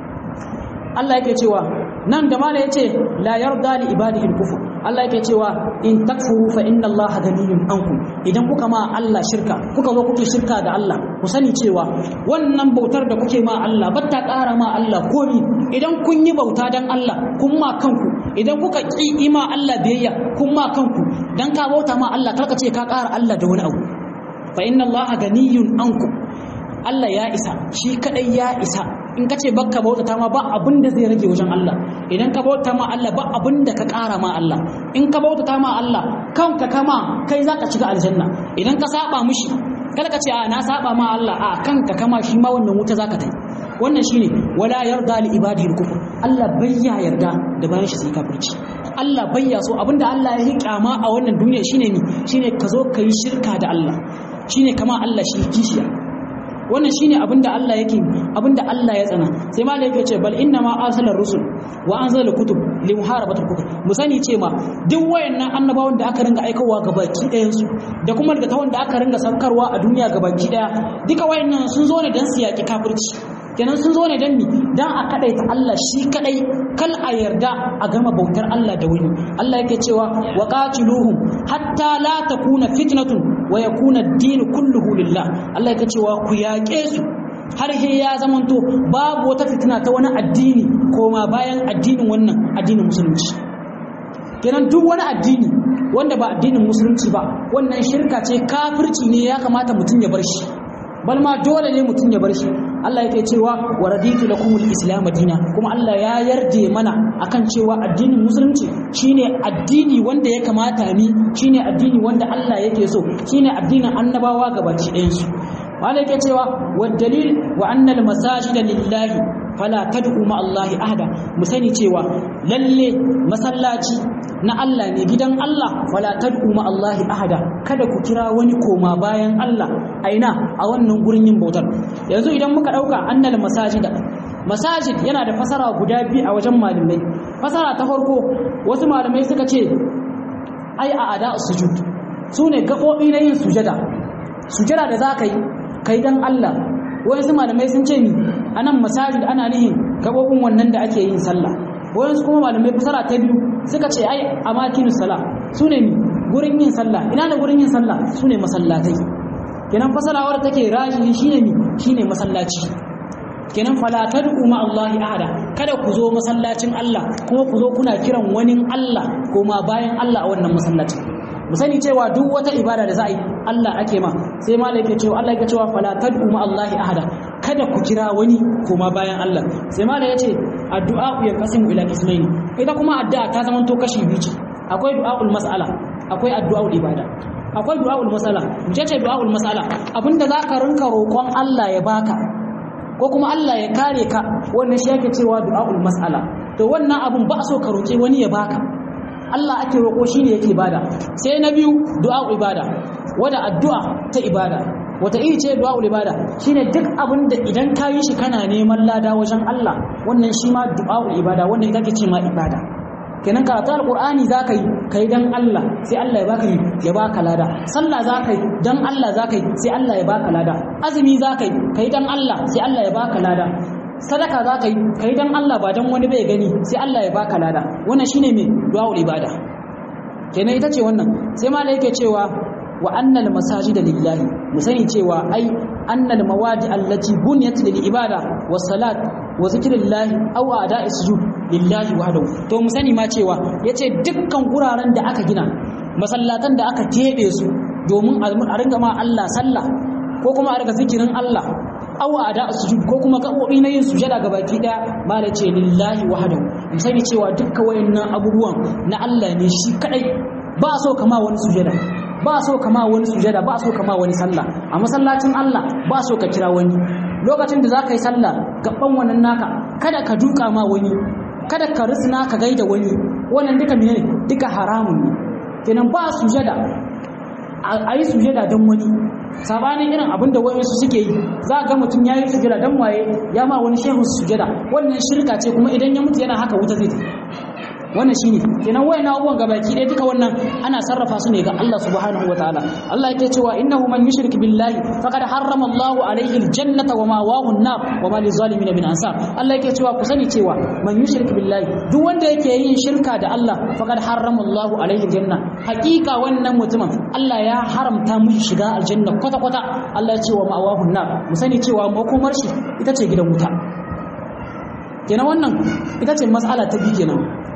Allah yake cewa nan da mala yace la yarda li ibadihi al-kufr Allah yake cewa in takfuru fa inna Allah ganiyun ankum idan kuka ma Allah shirka kuka zo kuke shirka da Allah ku sani cewa wannan bautar da kuke ma Allah batta ƙara ma Allah komi idan kun yi bauta dan Allah kun ma kanku idan kuka ki ima Allah biyayya kun ma kanku dan ka bauta ma Allah karka ce ka ƙara Allah da wani abu fa inna Allah ganiyun anku Allah ya isa shi kadai ya isa in ka ce bakka bauta ma ba abin da zai rage wajen Allah idan ka bauta ma Allah ba abin da ka ƙara ma Allah in ka bauta ma Allah kanka kama kai zaka shiga aljanna idan ka saba mishi kada ka ce a na saba ma Allah a kanka kama shi ma wannan wuta zaka tai wannan shine wala yarda li ibadihi al-kufr Allah bayya yarda da bayan shi sai kafirci Allah bayya so abinda Allah ya yi kyama a wannan duniya shine ni shine ka zo ka yi shirka da Allah shine kama Allah shi kishiya wannan shine abinda Allah yake abinda Allah ya tsana sai ma yake ce bal inna ma arsala rusul wa anzala kutub li muharabatil kufr mu sani ce ma duk wayannan annabawan da aka ringa aikawa ga baki ɗayan su da kuma daga tawon da aka ringa saukarwa a duniya ga baki ɗaya duka wayannan sun zo ne dan su yaki kafirci kenan sun zo ne dan mi dan a kadaita Allah shi kadai kal a yarda a gama bautar Allah da wani Allah yake cewa wa qatiluhum hatta la takuna fitnatun wa yakuna ad-din kulluhu lillah Allah yake cewa ku yaƙe su har he ya zamanto babu wata fitina ta wani addini koma bayan addinin wannan addinin musulunci kenan duk wani addini wanda ba addinin musulunci ba wannan shirka ce kafirci ne ya kamata mutum ya bar shi bal ma dole ne mutum ya bar shi Allah yake cewa wa raditu lakum al-islam dina kuma Allah ya yarda mana akan cewa addinin musulunci shine addini wanda ya kamata ni shine addini wanda Allah yake so shine addinin annabawa gabaki ɗayan su wanda yake cewa wa dalil wa anna al-masajida lillahi fala tad'u ma Allah ahada mu sani cewa lalle masallaci na Allah ne gidan Allah fala tad'u ma Allah ahada kada ku kira wani koma bayan Allah aina a wannan gurin yin bautar yanzu idan muka dauka annal masajida masajid yana da fasara guda biyu a wajen malamai fasara ta farko wasu malamai suka ce ai a ada sujud sune gabobi na yin sujada sujada da zaka yi kai dan Allah wayansu malamai sun ce ni anan masajid ana nihin gabobin wannan da ake yin sallah wayansu kuma malamai fasara ta biyu suka ce ai amakinus sala sune ni gurin yin sallah ina da gurin yin sallah sune masallatai kenan fasalawar take rajihi shine mi shine masallaci kenan fala tad'u ma Allah ahada kada ku zo masallacin Allah kuma ku zo kuna kiran wani Allah kuma bayan Allah a wannan masallacin mu sani cewa duk wata ibada da za a yi Allah ake ma sai malai yake cewa Allah yake cewa fala tad'u ma Allah ahada kada ku kira wani kuma bayan Allah sai malai yace addu'a ya kasimu ila ismaini ita kuma addu'a ta zama to kashi biyu ce akwai du'aul mas'ala akwai addu'aul ibada akwai du'aul mas'ala ce ce du'aul mas'ala abinda zaka rinka roƙon Allah ya baka ko kuma Allah ya kare ka wannan shi yake cewa du'aul mas'ala to wannan abun ba so ka roƙe wani ya baka Allah ake roƙo shi ne yake bada sai na biyu du'a ibada wada addu'a ta ibada wata iri ce du'a ibada shine duk abin da idan ka yi shi kana neman lada wajen Allah wannan shi ma du'a ibada wannan ita ke ce ma ibada kenan karatu alqur'ani zaka yi kai dan Allah sai Allah ya baka yi ya baka lada sallah zaka yi dan Allah zaka yi sai Allah ya baka lada azumi zaka yi kai dan Allah sai Allah ya baka lada sadaka za ka yi ka yi don Allah ba don wani bai gani sai Allah ya baka lada wannan shine mai du'a'ul ibada kenan ita ce wannan sai malai yake cewa wa annal masajida lillahi mu sani cewa ai annal mawadi allati bunyat lil ibada was salat wa zikrillahi aw ada'i sujud lillahi wahdahu to mu sani ma cewa yace dukkan guraren da aka gina masallatan da aka tebe su domin a ringa ma Allah sallah ko kuma a riga zikirin Allah aw ada sujud ko kuma gabobi na yin sujada ga baki daya mala ce lillahi wahdahu mu sani cewa dukkan wayannan abubuwan na Allah ne shi kadai ba so kama wani sujada ba so kama wani sujada ba so kama wani sallah a masallacin Allah ba so ka kira wani lokacin da zaka yi sallah gaban wannan naka kada ka duka ma wani kada ka risna ka gaida wani wannan duka menene duka haramun ne kenan ba sujada a yi sujada don wani sabanin irin abin da wayansu suke yi za ga mutum ya yi sujada don waye ya ma wani shehu sujada wannan shirka ce kuma idan ya mutu yana haka wuta zai wannan shine kenan wayan abubuwan gabaki ɗaya duka wannan ana sarrafa su ne ga Allah subhanahu wataala Allah yake cewa innahu man yushrik billahi faqad harrama Allah alayhi aljannata wa mawahu an-nar wa ma lizalimin min ansar Allah yake cewa ku sani cewa man yushrik billahi duk wanda yake yin shirka da Allah faqad harrama Allah alayhi aljanna hakika wannan mutumin Allah ya haramta mishi shiga aljanna kwata kwata Allah ya ce wa mawahu an-nar mu sani cewa makomar shi ita ce gidan wuta kenan wannan ita ce mas'ala ta bi kenan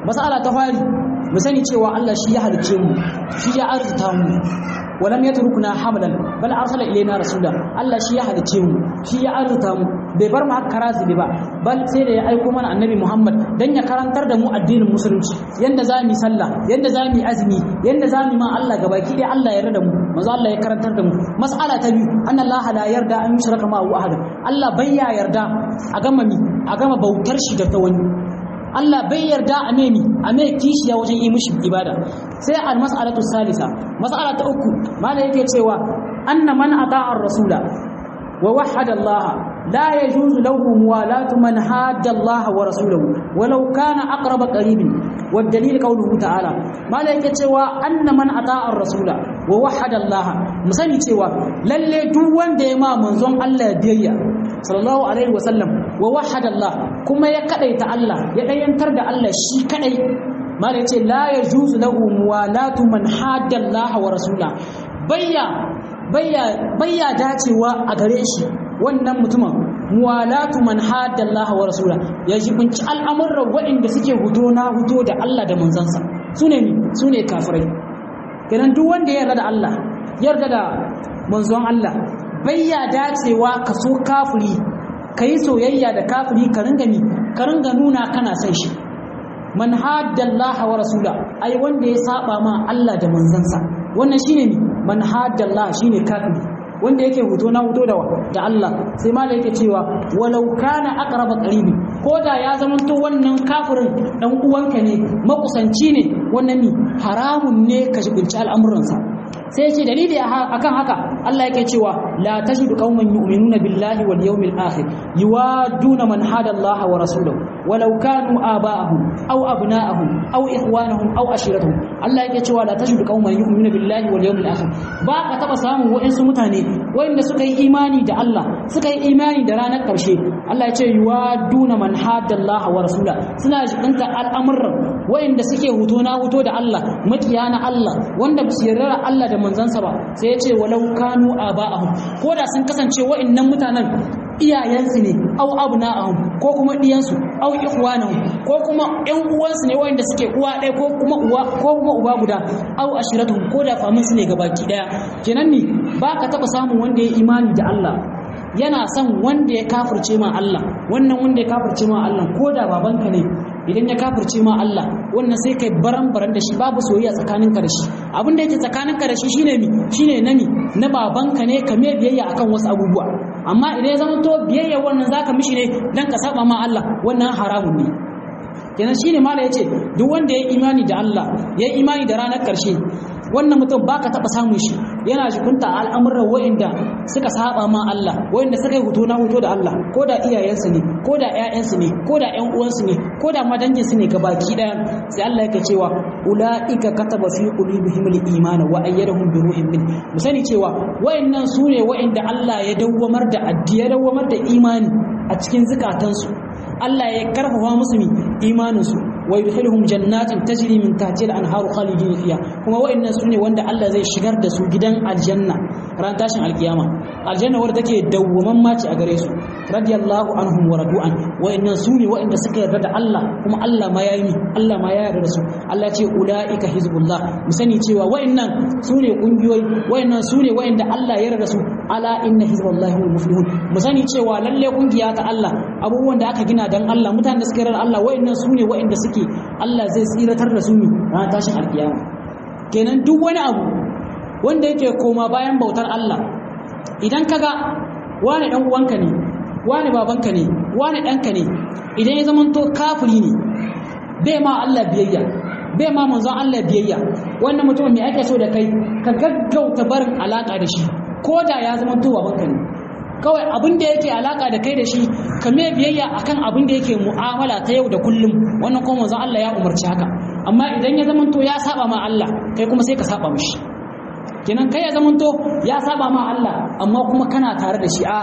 mas'ala ta fari mu sani cewa Allah shi ya halicce mu shi ya arzuta mu walam yatrukuna hamlan bal arsala ilaina rasula Allah shi ya halicce mu shi ya arzuta mu bai bar mu haka razibi ba bal sai da ya aiko mana annabi Muhammad dan ya karantar da mu addinin musulunci yanda za mu yi sallah yanda za mu yi azumi yanda za mu ma Allah gabaki dai Allah ya yarda da mu manzo Allah ya karantar da mu mas'ala ta biyu anna Allah la yarda an yushraka ma ahad Allah bai ya yarda a gama mi a gama bautar shi da ta wani Allah bai yarda a memi a mai kishiya wajen yi mishi ibada sai al mas'alatu salisa mas'ala ta uku malai yake cewa anna man ata'a ar-rasula wa wahhada Allah la yajuzu lahu muwalatu man hadda Allah wa rasulahu walau kana aqrab qaribin wa dalil qawluhu ta'ala malai yake cewa anna man ata'a ar-rasula wa wahhada Allah musani cewa lalle duk wanda ya ma manzon Allah biyayya sallallahu alaihi wasallam wa wahhada Allah kuma ya kadaita Allah ya dayantar da Allah shi kadai mala yace la yajuzu lahu muwalatu man hadda Allah wa rasula bayya bayya bayya dacewa a gare shi wannan mutumin muwalatu man hadda Allah wa rasula ya jibinci al'amuran waɗanda suke hudo na hudo da Allah da manzansa sune ni sune kafirai kenan duk wanda ya yarda da Allah yarda da manzon Allah bayya dacewa ka so kafiri ka yi soyayya da kafiri ka ringa ni ka ringa nuna kana son shi man haddallaha wa rasula ai wanda ya saba ma Allah da manzansa wannan shine ni man haddallaha shine kafiri wanda yake huto na huto da da Allah sai malai yake cewa walau kana aqraba qaribi ko da ya zamanto wannan kafirin dan uwanka ne makusanci ne wannan ni haramun ne ka shibinci al'amuransa sai ce dalili akan haka Allah yake cewa la tajidu qauman yu'minuna billahi wal yawmil akhir yuwaduna man hada Allah wa rasulahu walau kanu aba'ahum aw abna'ahum aw ikhwanahum aw ashiratuhum Allah yake cewa la tajidu qauman yu'minuna billahi wal yawmil akhir ba ka taba samun wa'insu mutane wanda suka yi imani da Allah suka yi imani da ranar karshe Allah ya ce yuwaduna man hada Allah wa rasulahu suna jibinta al'amuran wa'inda suke huto na huto da Allah makiya na Allah wanda ba su yarda Allah da manzansa ba sai ya ce walau kanu aba'ahum ko da sun kasance wa'annan mutanen iyayensu ne au abna'ahum ko kuma diyansu au ikhwanahum ko kuma ƴan uwansu ne wanda suke uwa ɗaya ko kuma uwa ko kuma uba guda au ashiratuhum ko da famin su ne gabaki ɗaya kenan ni ba ka taɓa samun wanda ya imani da Allah yana son wanda ya kafirce ma Allah wannan wanda ya kafirce ma Allah ko da babanka ne idan ya kafirce ma Allah wannan sai kai baran baran da shi babu soyayya tsakaninka da shi abin da yake tsakaninka da shi shine mi shine nani na babanka ne ka me biyayya akan wasu abubuwa amma idan ya zama to biyayya wannan zaka mishi ne dan ka saba ma Allah wannan haramun ne kenan shine mala yace duk wanda ya imani da Allah ya imani da ranar karshe wannan mutum baka taba samun shi yana jikunta al'amuran wa'inda suka saba ma Allah wa'inda suka yi hutu na hutu da Allah ko da iyayensu ne ko da ƴaƴansu ne ko da ƴan uwansu ne ko da madanginsu ne gabaki daya sai Allah yake cewa ulaika kataba fi qulubihim al-iman wa ayyadahum bi ruhin min mu sani cewa wa'innan sune wa'inda Allah ya dawwamar da addi ya dawwamar da imani a cikin zukatansu Allah ya karfafa musu imaninsu wa yudkhiluhum jannatin tajri min tahtiha al-anharu khalidin fiha kuma wa'annan sune wanda Allah zai shigar da su gidan aljanna ran tashin alkiyama aljanna wadda take dawwaman mace a gare su radiyallahu anhum wa radu'an wa'annan sune wa'anda suka yarda da Allah kuma Allah ma yayi Allah ma ya yarda da su Allah ce ulaika hizbullah mu sani cewa wa'annan sune kungiyoyi wa'annan sune wa'anda Allah ya yarda da su ala inna hizballahi hum muflihun mu sani cewa lalle kungiya ta Allah abubuwan da aka gina dan Allah mutanen da suka yarda Allah wa'annan sune wa'anda suke suke Allah zai tsiratar da su ne ranar tashin alkiyama kenan duk wani abu wanda yake koma bayan bautar Allah idan kaga wani dan uwanka ne wani babanka ne wani ɗanka ne idan ya zamanto kafiri ne bai ma Allah biyayya bai ma manzon Allah biyayya wannan mutum mai ake so da kai ka gaggauta barin alaka da shi ko da ya zamanto babanka ne kawai abin da yake alaka da kai da shi ka me biyayya akan abin da yake mu'amala ta yau da kullum wannan kuma manzon Allah ya umarci haka amma idan ya zamanto ya saba ma Allah kai kuma sai ka saba mishi kenan kai ya zamanto ya saba ma Allah amma kuma kana tare da shi a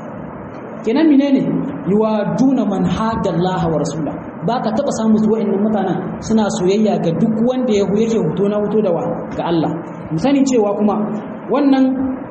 kenan menene yuwaduna man hadallaha wa rasula baka taba samu su wa'annan mutanen suna soyayya ga duk wanda ya yake hoto na hoto da wa ga Allah mu sani cewa kuma wannan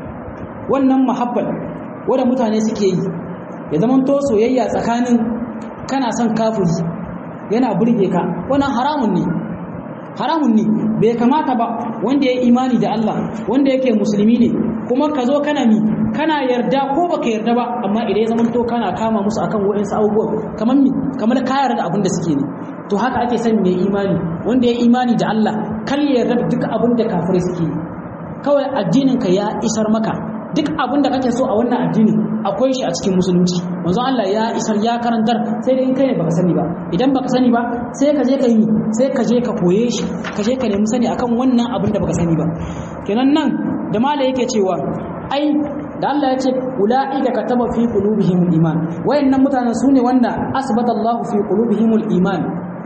wannan muhabbal wanda mutane suke yi ya zama to soyayya tsakanin kana son kafiri yana burge ka wannan haramun ne haramun ne bai kamata ba wanda ya imani da Allah wanda yake musulmi ne kuma ka zo kana mi kana yarda ko baka yarda ba amma idan ya zamanto kana kama musu akan waɗansu abubuwa kamar mi kamar ka yarda abin da suke ne to haka ake son mai imani wanda ya imani da Allah kar ya yarda duk abin da kafirai suke yi kawai addinin ka ya isar maka duk abin da kake so a wannan addini akwai shi a cikin musulunci manzon Allah ya isar ya karantar sai dai in kai ne baka sani ba idan baka sani ba sai ka je ka yi sai ka je ka koye shi ka je ka nemi sani akan wannan abin da baka sani ba kenan nan da mala yake cewa ai da Allah ya ce ulaika kataba fi qulubihim iman wayannan mutanen sune wanda asbata Allah fi qulubihim iman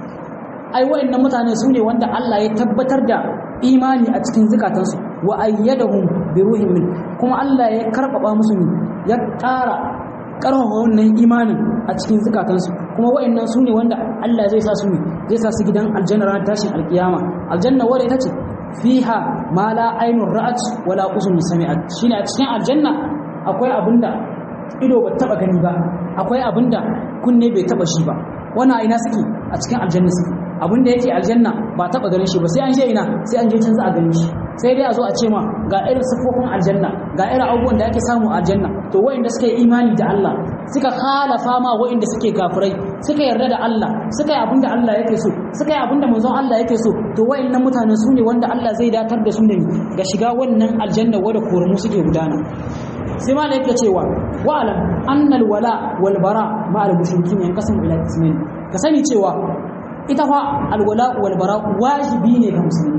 ai wayannan mutane sune wanda Allah ya tabbatar da imani a cikin zukatansu wa ayyadahum bi ruhin min kuma Allah ya karbaba musu ne ya ƙara ƙarfafa wannan imanin a cikin zukatansu kuma wayannan sune wanda Allah zai sa su ne zai sa su gidan aljanna ran tashin alkiyama aljanna wadda ita ce fiha ma la ainur ra'at wala uzun sami'at shine a cikin aljanna akwai abinda ido ba taba gani ba akwai abinda kunne bai taba shi ba wannan ina suke a cikin aljanna suke abinda yake aljanna ba taba ganin shi ba sai an je ina sai an je can za a gani shi sai dai a zo a ce ma ga irin sifofin aljanna ga irin abubuwan da ake samu a aljanna to wayanda suka yi imani da Allah suka khalafa ma wayanda suke kafirai suka yarda da Allah suka yi abinda Allah yake so suka yi abinda manzon Allah yake so to wayannan mutanen su ne wanda Allah zai datar da su ne ga shiga wannan aljanna wadda koramu suke gudana sai ma da yake cewa wa alam annal wala wal bara ma al mushrikin yanqasim ila ismail ka sani cewa ita fa al wala wal bara wajibi ne ga musulmi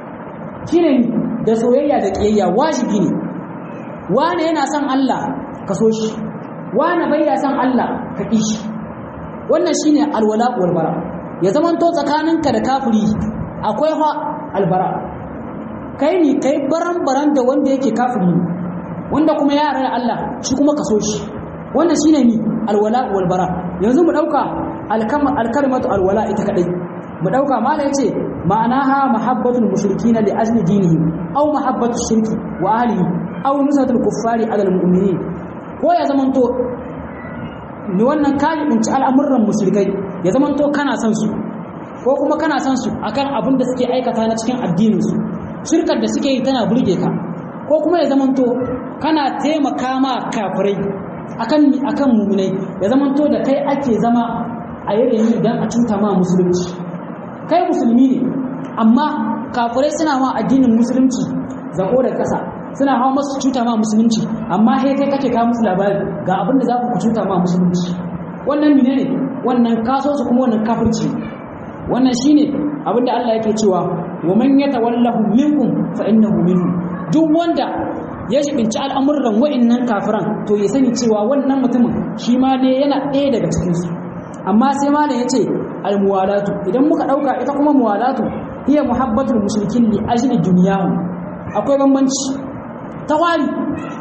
shine da soyayya da kiyayya wajibi ne wane yana son Allah ka so shi wane bai ya son Allah ka ƙi shi wannan shine alwala wal bara ya zaman to tsakaninka da kafiri akwai fa albara kai ne kai baran baran da wanda yake kafiri wanda kuma ya yarda Allah shi kuma ka so shi wannan shine ni alwala wal bara yanzu mu dauka alkalmatu alwala ita kadai mu dauka mala yace ma'anaha mahabbatul mushrikina li ajli dinihim aw mahabbatu shirki wa ahlihi aw nusatul kuffari ala almu'minin ko ya zamanto ni wannan kaji binci al'amuran mushrikai ya zamanto kana son su ko kuma kana son su akan abin da suke aikata na cikin addinin su shirkar da suke yi tana burge ka ko kuma ya zamanto kana taimaka ma kafirai akan akan mu'minai ya zamanto da kai ake zama a yayin dan a cuta ma musulunci kai musulmi ne amma kafirai suna ma addinin musulunci zako da ƙasa suna hawa masu cuta ma musulunci amma sai kai kake kawo musu labari ga abin da za ku cuta ma musulunci wannan mine ne wannan kaso su kuma wannan kafirci wannan shine abin da Allah yake cewa wa man yatawallahu minkum fa innahu minhum duk wanda ya shibinci al'amuran wa'annan kafiran to ya sani cewa wannan mutumin shi ma ne yana ɗaya daga cikin su amma sai malam yace almuwalatu idan muka dauka ita kuma muwalatu hiya muhabbatul mushrikin li ajli dunyahum akwai bambanci tawali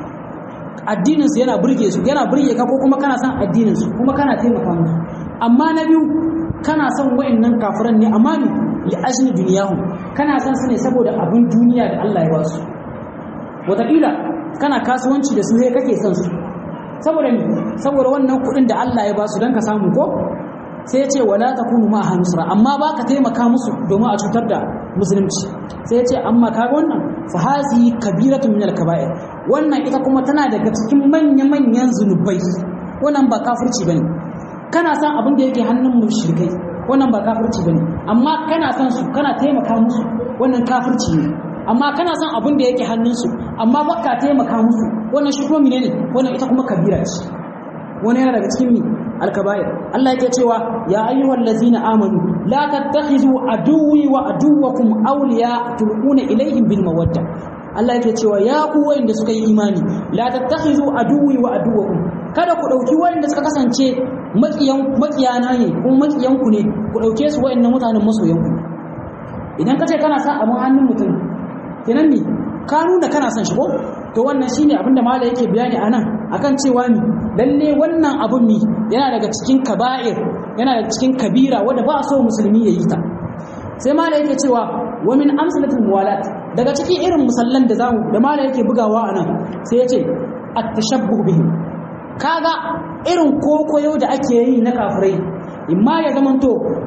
addininsu yana burge su yana burge ka ko kuma kana son addininsu kuma kana taimaka musu amma na biyu kana son wa'annan kafiran ne amma ne li ajli dunyahu kana son su ne saboda abin duniya da Allah ya ba su wataƙila kana kasuwanci da su ne kake son su saboda ne saboda wannan kuɗin da Allah ya ba su don ka samu ko sai ya ce wala takunu ma hanusra amma ba ka taimaka musu domin a cutar da musulunci sai ya ce amma kaga wannan fa hazi kabiratun min al-kaba'ir wannan ita kuma tana daga cikin manya-manyan zunubai wannan ba kafirci bane kana san abin da yake hannun mushrikai wannan ba kafirci bane amma kana san su kana taimaka musu wannan kafirci ne amma kana san abin da yake hannunsu amma baka taimaka musu wannan shi kuma menene wannan ita kuma kabira ce wani yana daga cikin mi alkabair Allah yake cewa ya ayyuhal ladzina amanu la tattakhizu aduwwi wa aduwwakum awliya tulquna ilayhim bil mawadda Allah yake cewa ya ku wayanda suka yi imani la tattakhizu aduwwi wa aduwwakum kada ku dauki wayanda suka kasance makiyan makiyana ne kuma makiyan ku ne ku dauke su wayannan mutanen masoyan ku idan kace kana sa abun hannun mutum kenan ne ka nuna kana son shi ko to wannan shine abinda mala yake bayani anan akan cewa ni lalle wannan abun mi yana daga cikin kaba'ir yana daga cikin kabira wanda ba so musulmi ya yi ta sai mala yake cewa wa min amsalatul muwalat daga cikin irin musallan da zamu da mala yake bugawa anan sai yace at-tashabbuh bihim kaga irin kokoyo da ake yi na kafirai imma ya zamanto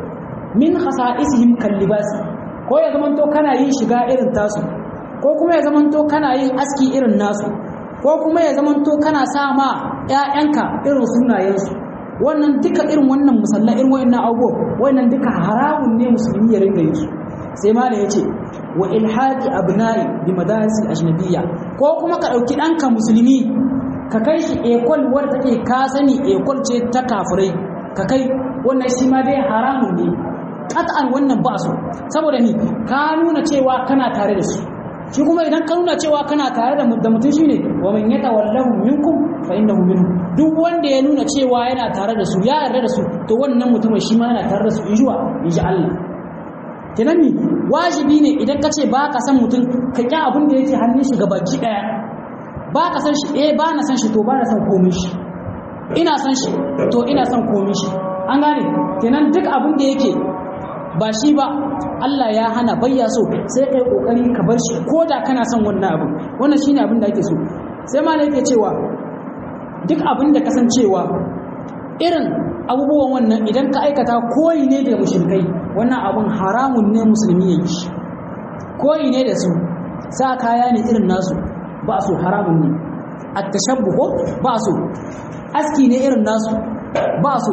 min khasa'isihim kallibasi ko ya zamanto kana yin shiga irin tasu ko kuma ya zamanto kana yin aski irin nasu ko kuma ya zamanto kana sa ma ƴaƴanka irin sunayensu wannan duka irin wannan musalla irin wayannan abubuwa wannan duka haramun ne musulmi ya ringa yin su sai ma da yace wa ilhaqi abna'i bi madaris ajnabiyya ko kuma ka dauki danka musulmi ka kai shi ekol wadda take ka sani ekol ce ta kafirai ka kai wannan shi ma dai haramun ne qat'an wannan ba so saboda ni ka nuna cewa kana tare da su shi kuma idan ka nuna cewa kana tare da mutum shine wa man yatawallahu minkum fa innahu minhum duk wanda ya nuna cewa yana tare da su ya yarda da su to wannan mutumin shi ma yana tare da su injuwa inji Allah kenan ni wajibi ne idan ka ce ba ka san mutum ka ƙi abin da yake hannun shi gabaki ɗaya ba ka san shi eh ba na san shi to ba na san komai shi ina san shi to ina san komai shi an gane kenan duk abin da yake ba shi ba Allah ya hana bayya so sai kai kokari ka bar shi ko da kana son wannan abin wannan shine abin da ake so sai ma yake cewa duk abin da kasancewa irin abubuwan wannan idan ka aikata koyi ne da mushrikai wannan abin haramun ne musulmi ya yi koyi ne da su sa kaya ne irin nasu ba su haramun ne at-tashabbu ko ba su aski ne irin nasu ba su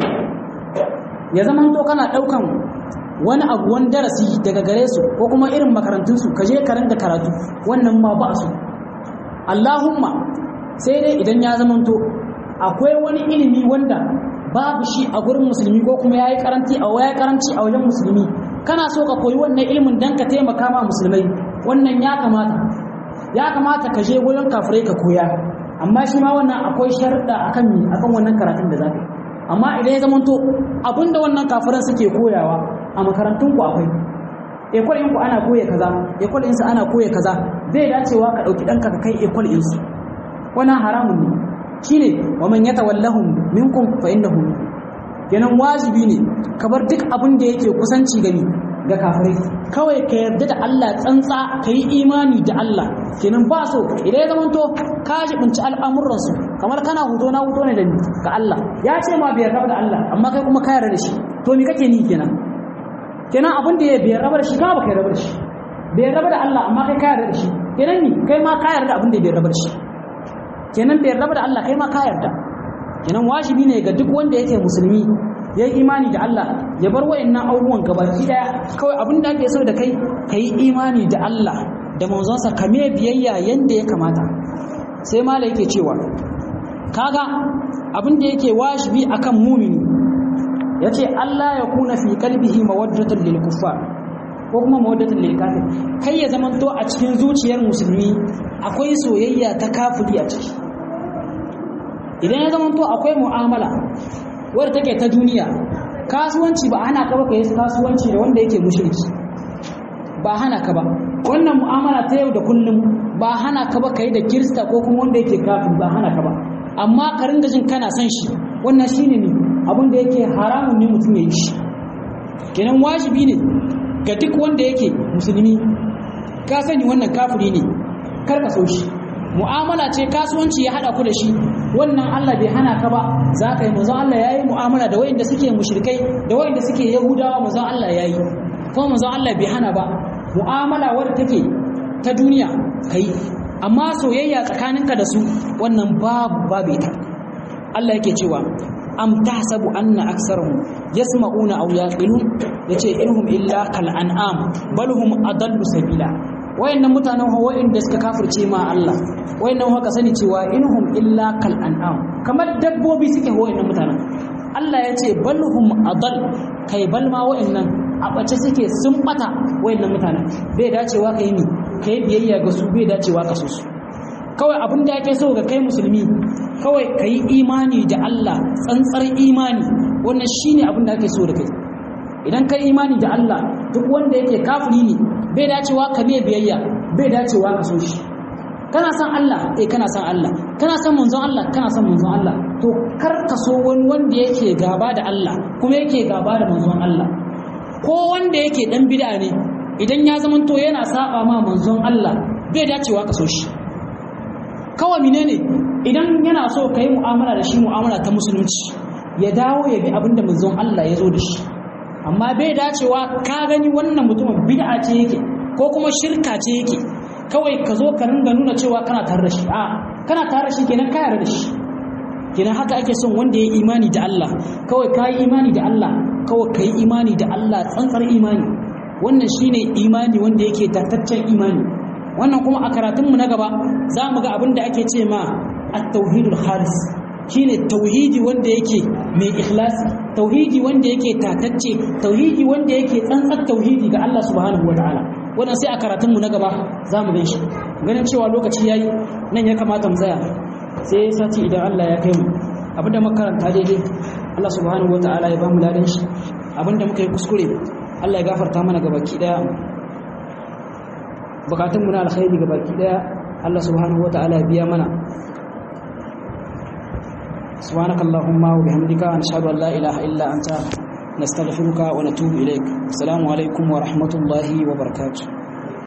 ya zaman to kana daukan wani abu wani darasi daga gare su ko kuma irin makarantunsu ka je ka rinda karatu wannan ma ba su Allahumma sai dai idan ya zamanto akwai wani ilimi wanda babu shi a gurin musulmi ko kuma yayi karanci a yayi karanci a wajen musulmi kana so ka koyi wannan ilimin dan ka taimaka ma musulmai wannan ya kamata ya kamata ka je gurin kafirai ka koya amma shi ma wannan akwai sharuɗa akan mi akan wannan karatun da zaka yi amma idan ya zamanto abinda wannan kafiran suke koyawa a makarantun ku akwai ekol ku ana koya kaza ekol su ana koya kaza zai dacewa ka dauki danka ka kai ekol su wannan haramun ne shine wa man yatawallahum minkum fa innahu kenan wajibi ne ka bar duk abin da yake kusanci gani ga kafirai kawai ka yarda da Allah tsantsa ka yi imani da Allah kenan ba so idan ya zamanto ka jibinci al'amuransu kamar kana huto na huto ne da ga Allah ya ce ma bai yarda da Allah amma kai kuma ka yarda da shi to me kake ni kenan kenan abin da ya bai yarda da shi ka ba kai yarda da shi bai yarda da Allah amma kai ka yarda da shi kenan ni kai ma ka yarda abin da bai yarda da shi kenan bai yarda da Allah kai ma ka yarda kenan wajibi ne ga duk wanda yake musulmi ya yi imani da Allah ya bar wa'annan abubuwan gabaki daya kawai abin da ake so da kai ka yi imani da Allah da manzonsa ka me biyayya yanda ya kamata sai mala yake cewa kaga abin da yake wajibi akan mumini yace Allah ya kuna fi qalbihi mawaddatan lil kuffar ko kuma mawaddatan lil kafir kai ya zamanto a cikin zuciyar musulmi akwai soyayya ta kafiri a ciki idan ya zamanto akwai mu'amala wadda take ta duniya kasuwanci ba hana ka ba ka yi kasuwanci da wanda yake mushriki ba hana ka ba wannan mu'amala ta yau da kullum ba hana ka ba ka yi da kirista ko kuma wanda yake kafin ba hana ka ba amma ka ringa jin kana son shi wannan shine ne abin da yake haramun ne mutum ya yi shi kenan wajibi ne ga duk wanda yake musulmi ka sani wannan kafiri ne kar ka so shi mu'amala ce kasuwanci ya hada ku da shi wannan Allah bai hana ka ba za ka yi manzon Allah yayi mu'amala da wayanda suke mushrikai da wayanda suke yahudawa manzon Allah yayi kuma manzon Allah bai hana ba mu'amala wadda take ta duniya kai amma soyayya tsakaninka da su wannan babu babu ita Allah yake cewa am tahsabu anna aksarahum yasma'una aw yaqilun yace inhum illa kal an'am bal hum adallu sabila wayannan mutanen hawa inda suka kafirce ma Allah wayannan haka sani cewa inhum illa kal an'am kamar dabbobi suke wayannan mutanen Allah ya ce balhum adal kai bal ma wayannan a bace suke sun bata wayannan mutanen bai dacewa kai ni kai biyayya ga su bai dacewa ka so su kawai abin da yake so ga kai musulmi kawai kai imani da Allah tsantsar imani wannan shine abin da ake so da kai idan kai imani da Allah duk wanda yake kafiri ne bai dacewa ka mai biyayya bai dacewa ka so shi kana san Allah eh kana san Allah kana san manzon Allah kana san manzon Allah to kar ka so wani wanda yake gaba da Allah kuma yake gaba da manzon Allah ko wanda yake dan bid'a ne idan ya zama to yana saba ma manzon Allah bai dacewa ka so shi kawai menene idan yana so ka yi mu'amala da shi mu'amala ta musulunci ya dawo ya bi abinda manzon Allah ya zo da shi amma bai dacewa ka gani wannan mutumin bid'a ce yake ko kuma shirka ce yake kawai ka zo ka ringa nuna cewa kana tare da shi a kana tare da shi kenan ka yarda da shi kenan haka ake son wanda ya imani da Allah kawai ka yi imani da Allah kawai ka yi imani da Allah tsantsar imani wannan shine imani wanda yake tattaccen imani wannan kuma a karatunmu na gaba za mu ga abin da ake ce ma at-tauhidul khalis shine tauhidi wanda yake mai ikhlasi tauhidi wanda yake tatacce tauhidi wanda yake tsantsar tauhidi ga Allah subhanahu wataala wannan sai a karatunmu na gaba za mu shi ganin cewa lokaci yayi nan ya kamata mu tsaya sai sati idan Allah ya kai mu abinda makaranta daidai Allah subhanahu wataala ya ba mu ladan shi abinda muka yi kuskure Allah ya gafarta mana gabaki daya bukatun mu na alkhairi gabaki daya Allah subhanahu wataala ya biya mana سبحانك اللهم وبحمدك نشهد ان لا اله الا انت نستغفرك ونتوب اليك السلام عليكم ورحمه الله وبركاته